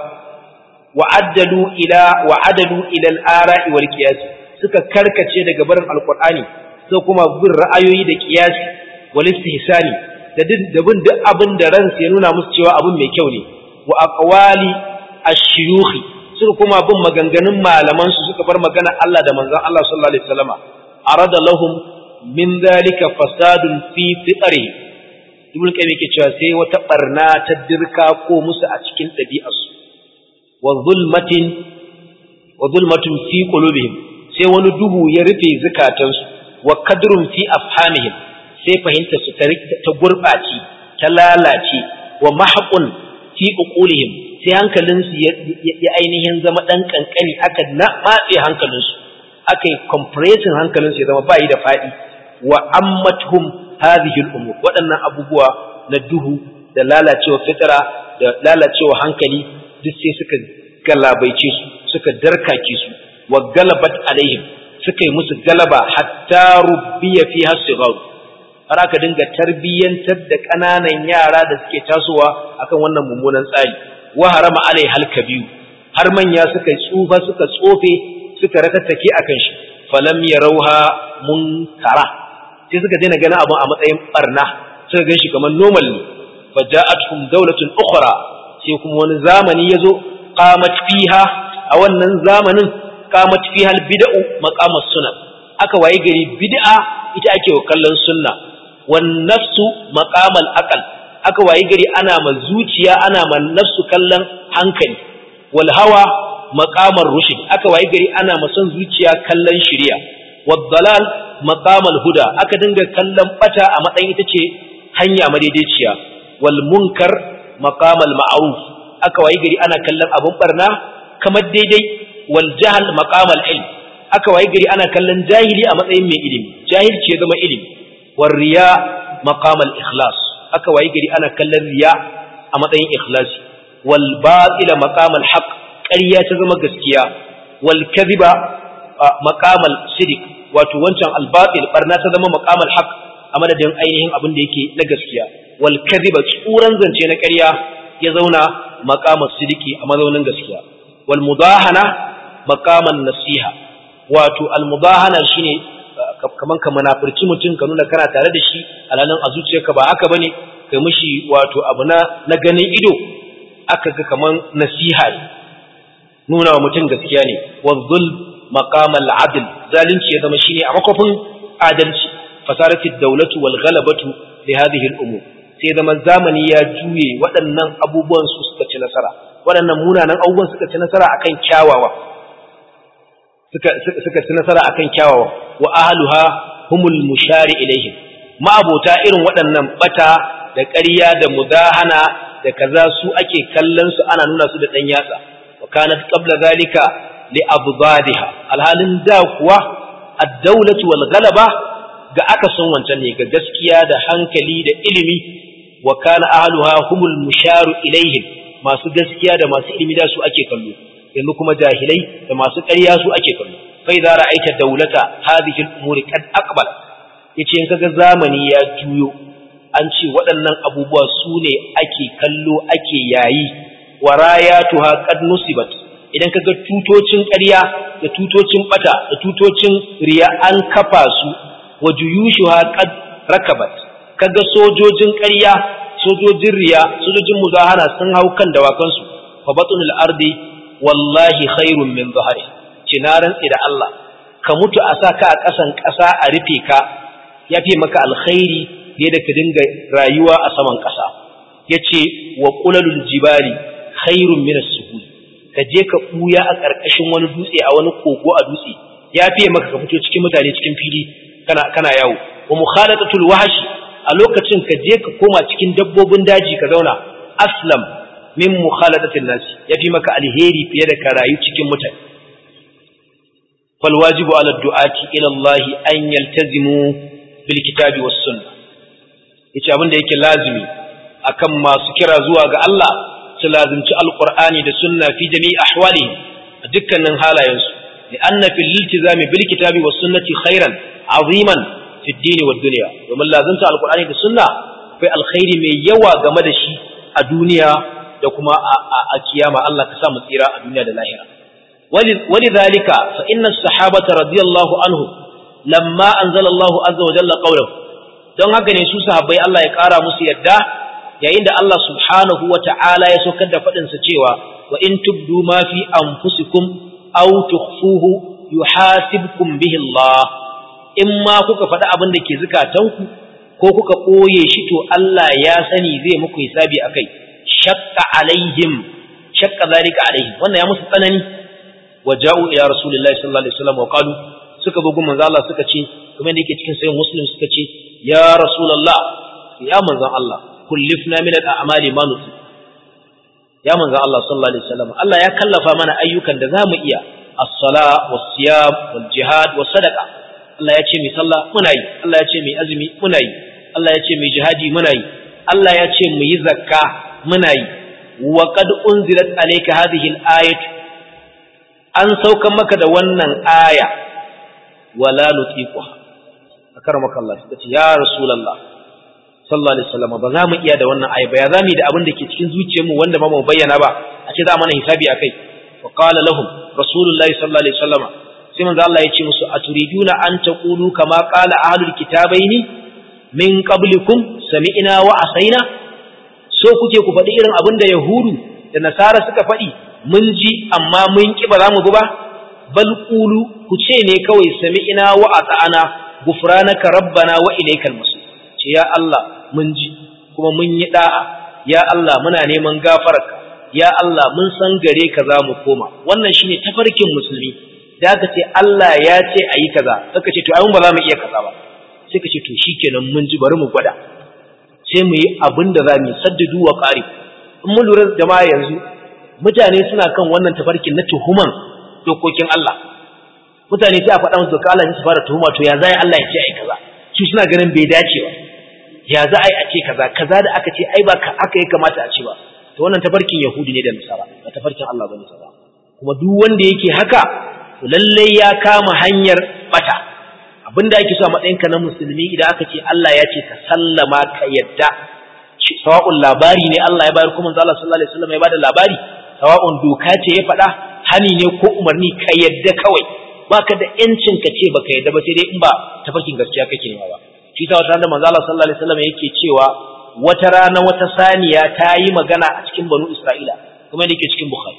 Speaker 1: wa addalu ila wa adalu ila al-ara'i wal qiyas suka karkace daga barin alqur'ani sai kuma bin ra'ayoyi da qiyasi wal istihsani da da bin duk abin da ransu ya nuna musu cewa abin mai kyau ne wa aqwali ash-shuyukh suka kuma bin maganganun malaman su suka bar magana Allah da manzon Allah sallallahu alaihi wasallama arada lahum min dhalika fasadun fi fitri ibn qayyim yake cewa sai wata barna ta dirka ko musu a cikin dabi'arsu wa zulmatin wa zulmatun fi qulubihim sai wani duhu ya rufe zakatansu wa kadrun fi afhamihim sai fahimta su ta gurbaci ta lalace wa mahqun fi uqulihim sai hankalinsu ya ainihin zama ɗan ƙanƙani aka na matse hankalinsu aka yi compressing hankalinsu ya zama bayi da faɗi wa ammatuhum hadhihi al-umur waɗannan abubuwa na duhu da lalacewa fitara da lalacewa hankali duk sai suka galabaice su suka darkake su wa galabat alaihim suka yi musu galaba hatta rubbiya fi hasigaru har aka dinga tarbiyyantar da ƙananan yara da suke tasowa akan wannan mummunan tsari wa harama alai halka biyu har manya suka tsufa suka tsofe suka ratattake akan shi falam yarauha munkara sai suka daina ganin abun a matsayin barna suka gan shi kamar normal ne faja'atuhum dawlatun ukhra sai kuma wani zamani yazo qamat fiha a wannan zamanin faqamat fiha albid'u maqamas sunan aka waye gari bid'a ita ake wa kallon sunna wan nafsu maqamal aqal aka waye gari ana ma zuciya ana ma nafsu kallon hankali wal hawa maqamar rushd aka waye gari ana ma son zuciya kallon shari'a wad dalal maqamal huda aka dinga kallon bata a matsayin ita ce hanya madaidaiciya wal munkar maqamal ma'ruf aka waye gari ana kallon abun barna kamar daidai wal jahl maqamal ilm aka waye gari ana kallon jahili a matsayin mai ilimi jahilci ya zama ilimi war riya maqamal ikhlas aka waye gari ana kallon riya a matsayin ikhlasi wal batila maqamal haqq ƙarya ta zama gaskiya wal kadhiba maqamal sidiq wato wancan al batil barna ta zama maqamal haqq a madadin ainihin abin da yake na gaskiya wal kadhiba tsuran zance na ƙarya ya zauna maqamal sidiki a mazaunin gaskiya wal mudahana maqaman nasiha wato al mudahana shine kaman ka munafurci mutum ka nuna kana tare da shi alalan a zuciyarka ba haka bane kai mishi wato abu na na ganin ido aka ga kaman nasiha ne nuna wa mutum gaskiya ne wa dhul maqamal adl zalunci ya zama shine a makofin adalci fasarati dawlatu wal ghalabatu li hadhihi al umur sai zama zamani ya juye waɗannan abubuwan su suka ci nasara waɗannan munanan abubuwan suka ci nasara akan kyawawa suka suka ci nasara akan kyawawa wa ahluha humul mushari ilaihim ma'abota irin waɗannan bata da ƙarya da mudahana da kaza su ake kallon su ana nuna su da ɗan yatsa wa kanat qabla zalika li abdadiha alhalin da kuwa ad-dawlatu wal ghalaba ga aka son wancan ne ga gaskiya da hankali da ilimi wa kana ahluha humul musharu ilaihim masu gaskiya da masu ilimi da su ake kallo yanzu kuma jahilai da masu ƙarya su ake kallo fa idza ra'aita dawlata hadhihi al-umuri qad aqbal yace in kaga zamani ya juyo an ce waɗannan abubuwa su ne ake kallo ake yayi wa rayatuha qad nusibat idan kaga tutocin ƙarya da tutocin bata da tutocin riya an kafa su wa juyushuha qad rakabat kaga sojojin ƙarya sojojin riya sojojin muzahara sun hau kan dawakansu fa batunul ardi wallahi khairun min zahari cinaran da Allah ka mutu a sa ka a ƙasan ƙasa a rufe ka ya fi maka alkhairi ne da ka dinga rayuwa a saman ƙasa yace wa qulalul jibali khairun min as-suhul ka je ka buya a ƙarƙashin wani dutse a wani kogo a dutse ya fi maka ka fito cikin mutane cikin fili kana kana yawo wa mukhalatatul wahshi a lokacin ka je ka koma cikin dabbobin daji ka zauna aslam min mukhalatatin nas yafi maka alheri fiye da ka rayu cikin mutane fal wajibu ala du'ati ila Allah an yaltazimu bil kitabi was sunnah yace abin da yake lazimi akan masu kira zuwa ga Allah su lazimci alqur'ani da sunna fi jami'i ahwalihim a dukkanin halayensu لأن في الالتزام بالكتاب والسنة خيرا عظيما في الدين والدنيا ومن لازمت القرآن والسنة في الخير من يوى جمد شيء الدنيا دكما القيامة الله كسام الإراء الدنيا للآخرة ولذلك فإن الصحابة رضي الله عنهم لما أنزل الله عز وجل قوله don haka ne su sahabbai Allah ya ƙara musu yadda yayin da Allah subhanahu wa ta'ala ya saukar da faɗinsa cewa wa in tubdu ma fi anfusikum aw tukhfuhu yuhasibkum bihi Allah in ma kuka faɗi abin da ke zukatanku ko kuka ɓoye shi to Allah ya sani zai muku hisabi akai shakka alaihim shakka zalika alaihim wannan ya musu tsanani wa ja'u ila rasulillahi sallallahu alaihi wasallam wa qalu suka bugu manzo Allah suka ce kuma da yake cikin sayin muslim suka ce ya rasulullah ya manzo Allah kullifna min al-a'mali ma nuti ya manzo Allah sallallahu alaihi wasallam Allah ya kallafa mana ayyukan da zamu iya as-sala was-siyam wal-jihad was-sadaqa Allah ya ce mai sallah muna yi Allah ya ce mai azumi muna yi Allah ya ce mai jihadi muna yi Allah ya ce mu yi zakka muna yi wa qad unzilat alayka hadhihi al-ayatu an saukan maka da wannan aya wala nutiquha akaramaka Allah suka ce ya rasulullah sallallahu alaihi wasallam ba za mu iya da wannan aya ba ya zamu da abin da ke cikin zuciyarmu wanda ba mu bayyana ba a ce za mana hisabi akai wa qala lahum rasulullah sallallahu alaihi wasallam sai manzo Allah ya ce musu aturiduna an taqulu kama qala ahlul kitabaini min qablikum sami'na wa asaina so kuke ku faɗi irin abin da yahudu da nasara suka faɗi mun ji amma mun ki ba za mu bi ba bal qulu ku ce ne kawai sami'ina wa ata'ana gufranaka rabbana wa ilaykal masir ce ya Allah mun ji kuma mun yi da'a ya Allah muna neman gafararka ya Allah mun san gare ka za mu koma wannan shine tafarkin musulmi da aka ce Allah ya ce ayi kaza saka ce to ai mun ba za mu iya kaza ba sai ka ce to shikenan mun ji bari mu gwada sai mu yi abin da za mu saddudu wa qarib in mun lura jama'a yanzu mutane suna kan wannan tafarkin na tuhuman dokokin Allah mutane sai a faɗa musu doka Allah su fara tuhuma to ya zai Allah ya ce ai kaza su suna ganin bai dace ba ya za a yi a ce kaza kaza da aka ce ai ba aka yi kamata a ce ba to wannan tafarkin yahudi ne da nasara ba tafarkin Allah bane ta ba kuma duk wanda yake haka to lalle ya kama hanyar bata abinda ake so a matsayinka na musulmi idan aka ce Allah ya ce ka sallama ka yadda sawa'un labari ne Allah ya bayar kuma manzo Allah sallallahu alaihi wasallam ya bada labari sawa'un doka ce ya faɗa hani ne ko umarni ka yadda kawai baka da yancin ka ce baka yadda ba sai dai in ba tafarkin gaskiya kake nema ba shi ta wata da manzo Allah sallallahu alaihi wasallam yake cewa wata rana wata saniya ta yi magana a cikin banu Isra'ila kuma yake cikin Bukhari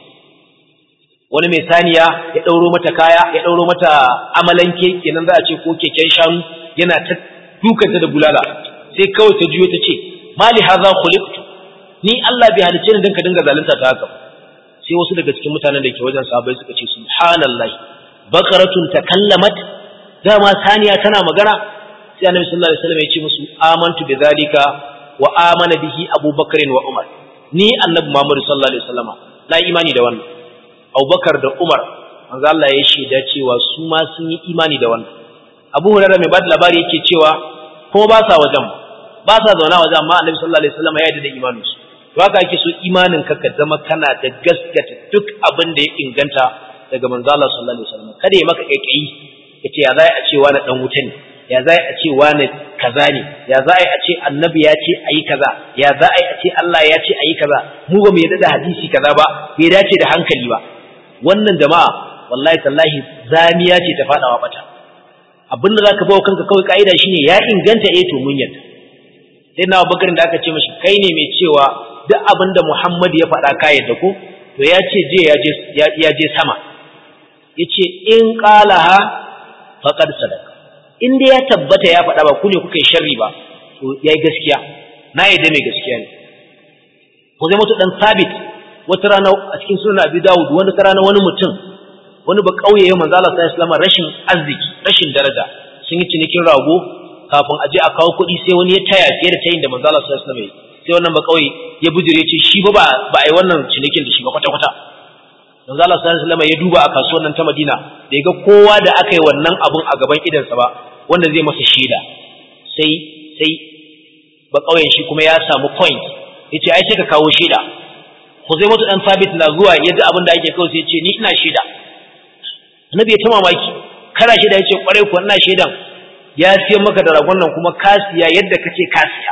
Speaker 1: wani mai saniya ya ɗauro mata kaya ya ɗauro mata amalanke kenan za a ce ko keken shanu yana ta dukanta da bulala sai kawai ta juyo ta ce mali hadha khuliqtu ni Allah bai halice ni dan ka dinga zalunta ta haka sai wasu daga cikin mutanen da ke wajen sahabbai suka ce subhanallahi baqaratun takallamat dama saniya tana magana sai annabi sallallahu alaihi wasallam ya ce musu amantu bi zalika wa amana bihi abubakar wa umar ni annabi muhammad sallallahu alaihi wasallama na imani da wannan Abubakar da Umar manzo Allah ya shaida cewa su ma sun yi imani da wannan Abu Hurairah mai bada labari yake cewa kuma ba sa wajen ba sa zauna wajen amma Annabi sallallahu alaihi wasallam ya yarda da imanin su to haka ake so imanin ka ka zama kana da gaskata duk abin da ya inganta daga manzo Allah sallallahu alaihi wasallam kada ya maka kaikayi yace ya zai a ce wani dan wuta ne ya zai a ce wani kaza ne ya zai a ce annabi ya ce ayi kaza ya zai a ce Allah ya ce ayi kaza mu ba mu yarda da hadisi kaza ba bai dace da hankali ba wannan jama'a wallahi tallahi zamiya ce ta fadawa bata abinda zaka bawo kanka kawai kaida shine ya inganta eh to mun yadda sai na Abubakar da aka ce mashi kai ne mai cewa duk abinda Muhammad ya faɗa ka yadda ko to ya ce je ya je ya je sama yace in qalaha faqad sadaka in dai ya tabbata ya faɗa ba ku ne kuka yi sharri ba to yayi gaskiya na yadda mai gaskiya ne ko zai mutu dan sabit wata rana a cikin sunan Abi Dawud wani rana wani mutum wani ba kauye ya manzo Allah sallallahu alaihi wasallam rashin arziki rashin daraja sun yi cinikin rago kafin aje a kawo kuɗi sai wani ya taya fiye da tayin da manzo Allah sallallahu alaihi wasallam sai wannan ba kauye ya bujire ce shi ba ba ai wannan cinikin da shi ba kwata kwata manzo Allah sallallahu alaihi wasallam ya duba a kasuwar nan ta Madina da ga kowa da aka yi wannan abun a gaban idansa ba wanda zai masa shaida sai sai ba kauyen shi kuma ya samu point yace ai sai ka kawo shaida Huzaimatu dan Sabit na zuwa yadda abin da ake kawo sai ya ce ni ina shaida. Annabi ya ta mamaki, kana shaida yace kwarai ko ina shaidan. Ya siyan maka da ragon nan kuma ka siya yadda kace ka siya.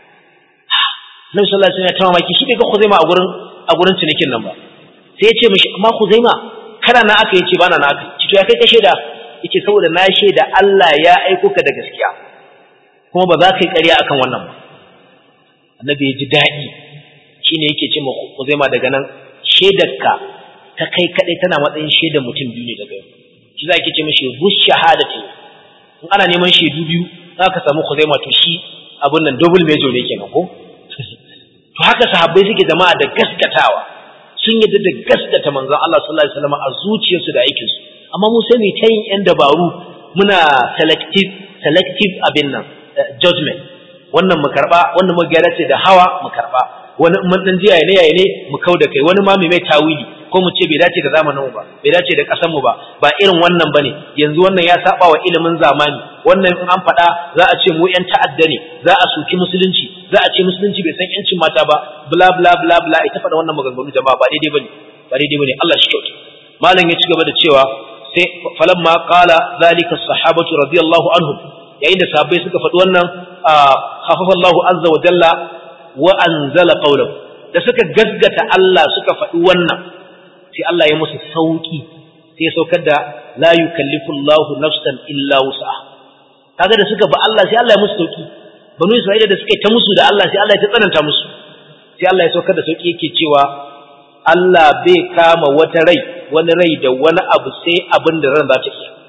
Speaker 1: Annabi sallallahu alaihi wasallam ya ta mamaki shi bai ga Huzaima a gurin a gurin cinikin nan ba. Sai ya ce mishi amma Huzaima kana na aka yace bana na aka. Ci to ya kai ka shaida yace saboda na shaida Allah ya aiko ka da gaskiya. Kuma ba za ka yi ƙarya akan wannan ba. Annabi ya ji daɗi shine yake ce ma Kuzaima daga nan shedarka ta kai kadai tana matsayin shedar mutum biyu ne daga yau shi za ki ce mishi bus shahadati in ana neman shaidu biyu za ka samu Kuzaima to shi abun nan double major ne kenan ko to haka sahabbai suke jama'a da gaskatawa sun yadda da gaskata manzon Allah sallallahu alaihi wasallam a zuciyarsu da aikinsu amma mu sai mu ta yin yan dabaru muna selective selective abin nan judgment wannan mu karba wannan mu gyara ce da hawa mu karba wani mun dan jiya ne yayi ne mu kauda kai wani ma mai tawili ko mu ce bai dace da zamanin mu ba bai dace da kasan mu ba ba irin wannan bane yanzu wannan ya saba wa ilimin zamani wannan in an faɗa za a ce mu yan ta'adda ne za a soki musulunci za a ce musulunci bai san yancin mata ba bla bla bla bla ita faɗa wannan maganganu jama'a ba daidai bane ba daidai bane Allah shi kyauta malam ya ci gaba da cewa sai falamma qala zalika sahabatu radiyallahu anhum yayin da sahabbai suka faɗi wannan khafafa Allahu azza wa jalla wa anzala qawlahu da suka gasgata Allah suka faɗi wannan sai Allah ya musu sauki sai ya saukar da la yukallifu Allahu nafsan illa wus'aha kaga da suka ba Allah sai Allah ya musu sauki banu Isra'ila da suka ta musu da Allah sai Allah ya ta tsananta musu sai Allah ya saukar da sauki yake cewa Allah bai kama wata rai wani rai da wani abu sai abin da ran za ta iya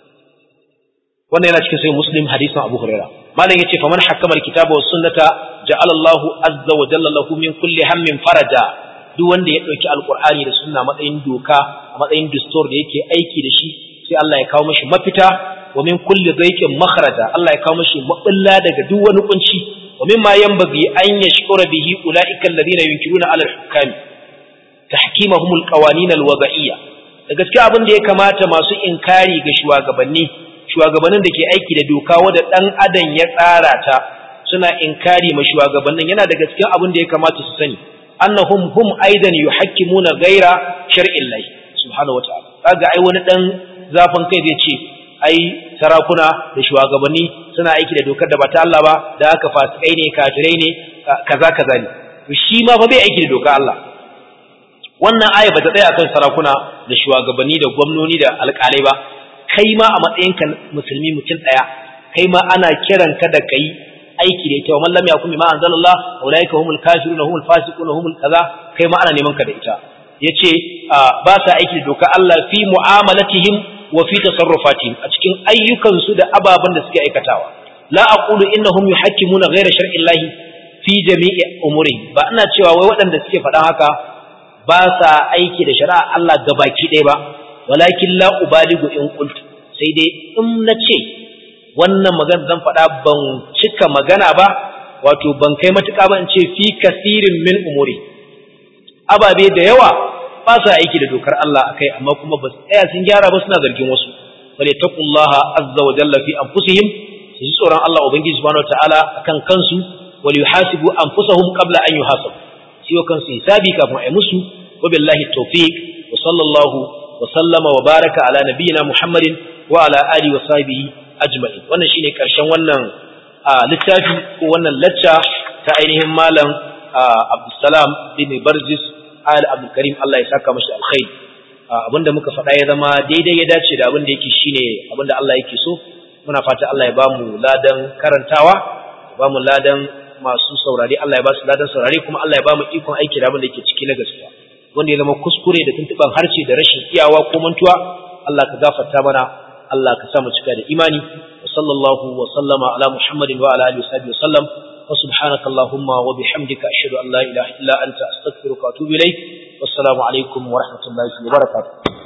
Speaker 1: wannan yana cikin sai muslim hadisin abu huraira malam yace faman hakama alkitaba was sunnata ja'ala Allah azza wa jalla lahu min kulli hammin faraja duk wanda ya dauki alqur'ani da sunna matsayin doka a matsayin dastur da yake aiki da shi sai Allah ya kawo mishi mafita wa min kulli dhaiqin makhraja Allah ya kawo mishi mabulla daga duk wani kunci wa mimma yanbaghi an yashkura bihi ulaika alladhina yunkiruna ala al-hukami tahkimahum al-qawanin al-wada'iyya da gaskiya abin da ya kamata masu inkari ga shugabanni shugabannin da ke aiki da doka wadda ɗan adam ya tsara ta suna inkari ma shugabannin yana daga cikin abin da ya kamata su sani annahum hum aidan yuhakkimuna ghaira shar'illahi subhanahu wataala kaga ai wani dan zafin kai zai ce ai sarakuna da shugabanni suna aiki da dokar da ba ta Allah ba da haka fasikai ne kafirai ne kaza kaza ne to shi ma fa bai aiki da dokar Allah wannan aya ba ta tsaya kan sarakuna da shugabanni da gwamnoni da alƙalai ba kai ma a matsayinka musulmi mutum ɗaya kai ma ana kiran ka da kai aiki da ita wa man lam yakun bima anzalallah ulaika humul kafiruna humul fasiquna humul kaza kai ma ana neman ka da ita yace ba sa aiki da doka Allah fi mu'amalatihim wa fi tasarrufatihim a cikin ayyukansu da ababen da suke aikatawa la aqulu innahum yuhakkimuna ghayra shar'i Allah fi jami'i umuri ba ina cewa wai waɗanda suke faɗan haka ba sa aiki da shari'a Allah gabaki ɗaya ba walakin la ubaligu in qultu sai dai in nace wannan magana zan faɗa ban cika magana ba wato ban kai matuƙa ba in ce fi kasirin min umuri ababe da yawa ba sa aiki da dokar Allah akai amma kuma ba su tsaya sun gyara ba suna zargin wasu bale taqullaha azza wa jalla fi anfusihim su ji tsoron Allah ubangiji subhanahu wataala akan kansu wal yuhasibu anfusahum qabla an yuhasabu siyo kansu hisabi kafin ai musu wa billahi tawfiq wa sallallahu وسلم وبارك على نبينا محمد وعلى آله وصحبه أجمعين wannan shine karshen wannan littafi ko wannan lacca ta ainihin malam Abdulsalam bin Barzis Al Abdul Karim Allah ya saka mashi alkhairi abinda muka faɗa ya zama daidai ya dace da abinda yake shine abinda Allah yake so muna fata Allah ya bamu ladan karantawa ya bamu ladan masu saurare Allah ya ba su ladan saurare kuma Allah ya bamu ikon aiki da abinda yake ciki na gaskiya wanda ya zama kuskure da tuntuban harshe da rashin iyawa ko mantuwa Allah ka gafarta mana Allah ka sa mu cika da imani wa sallallahu wa sallama ala muhammadin wa ala alihi wa sallam wa subhanaka allahumma wa bihamdika ashhadu an la ilaha illa anta astaghfiruka wa atubu ilayk wassalamu alaikum wa rahmatullahi wa barakatuh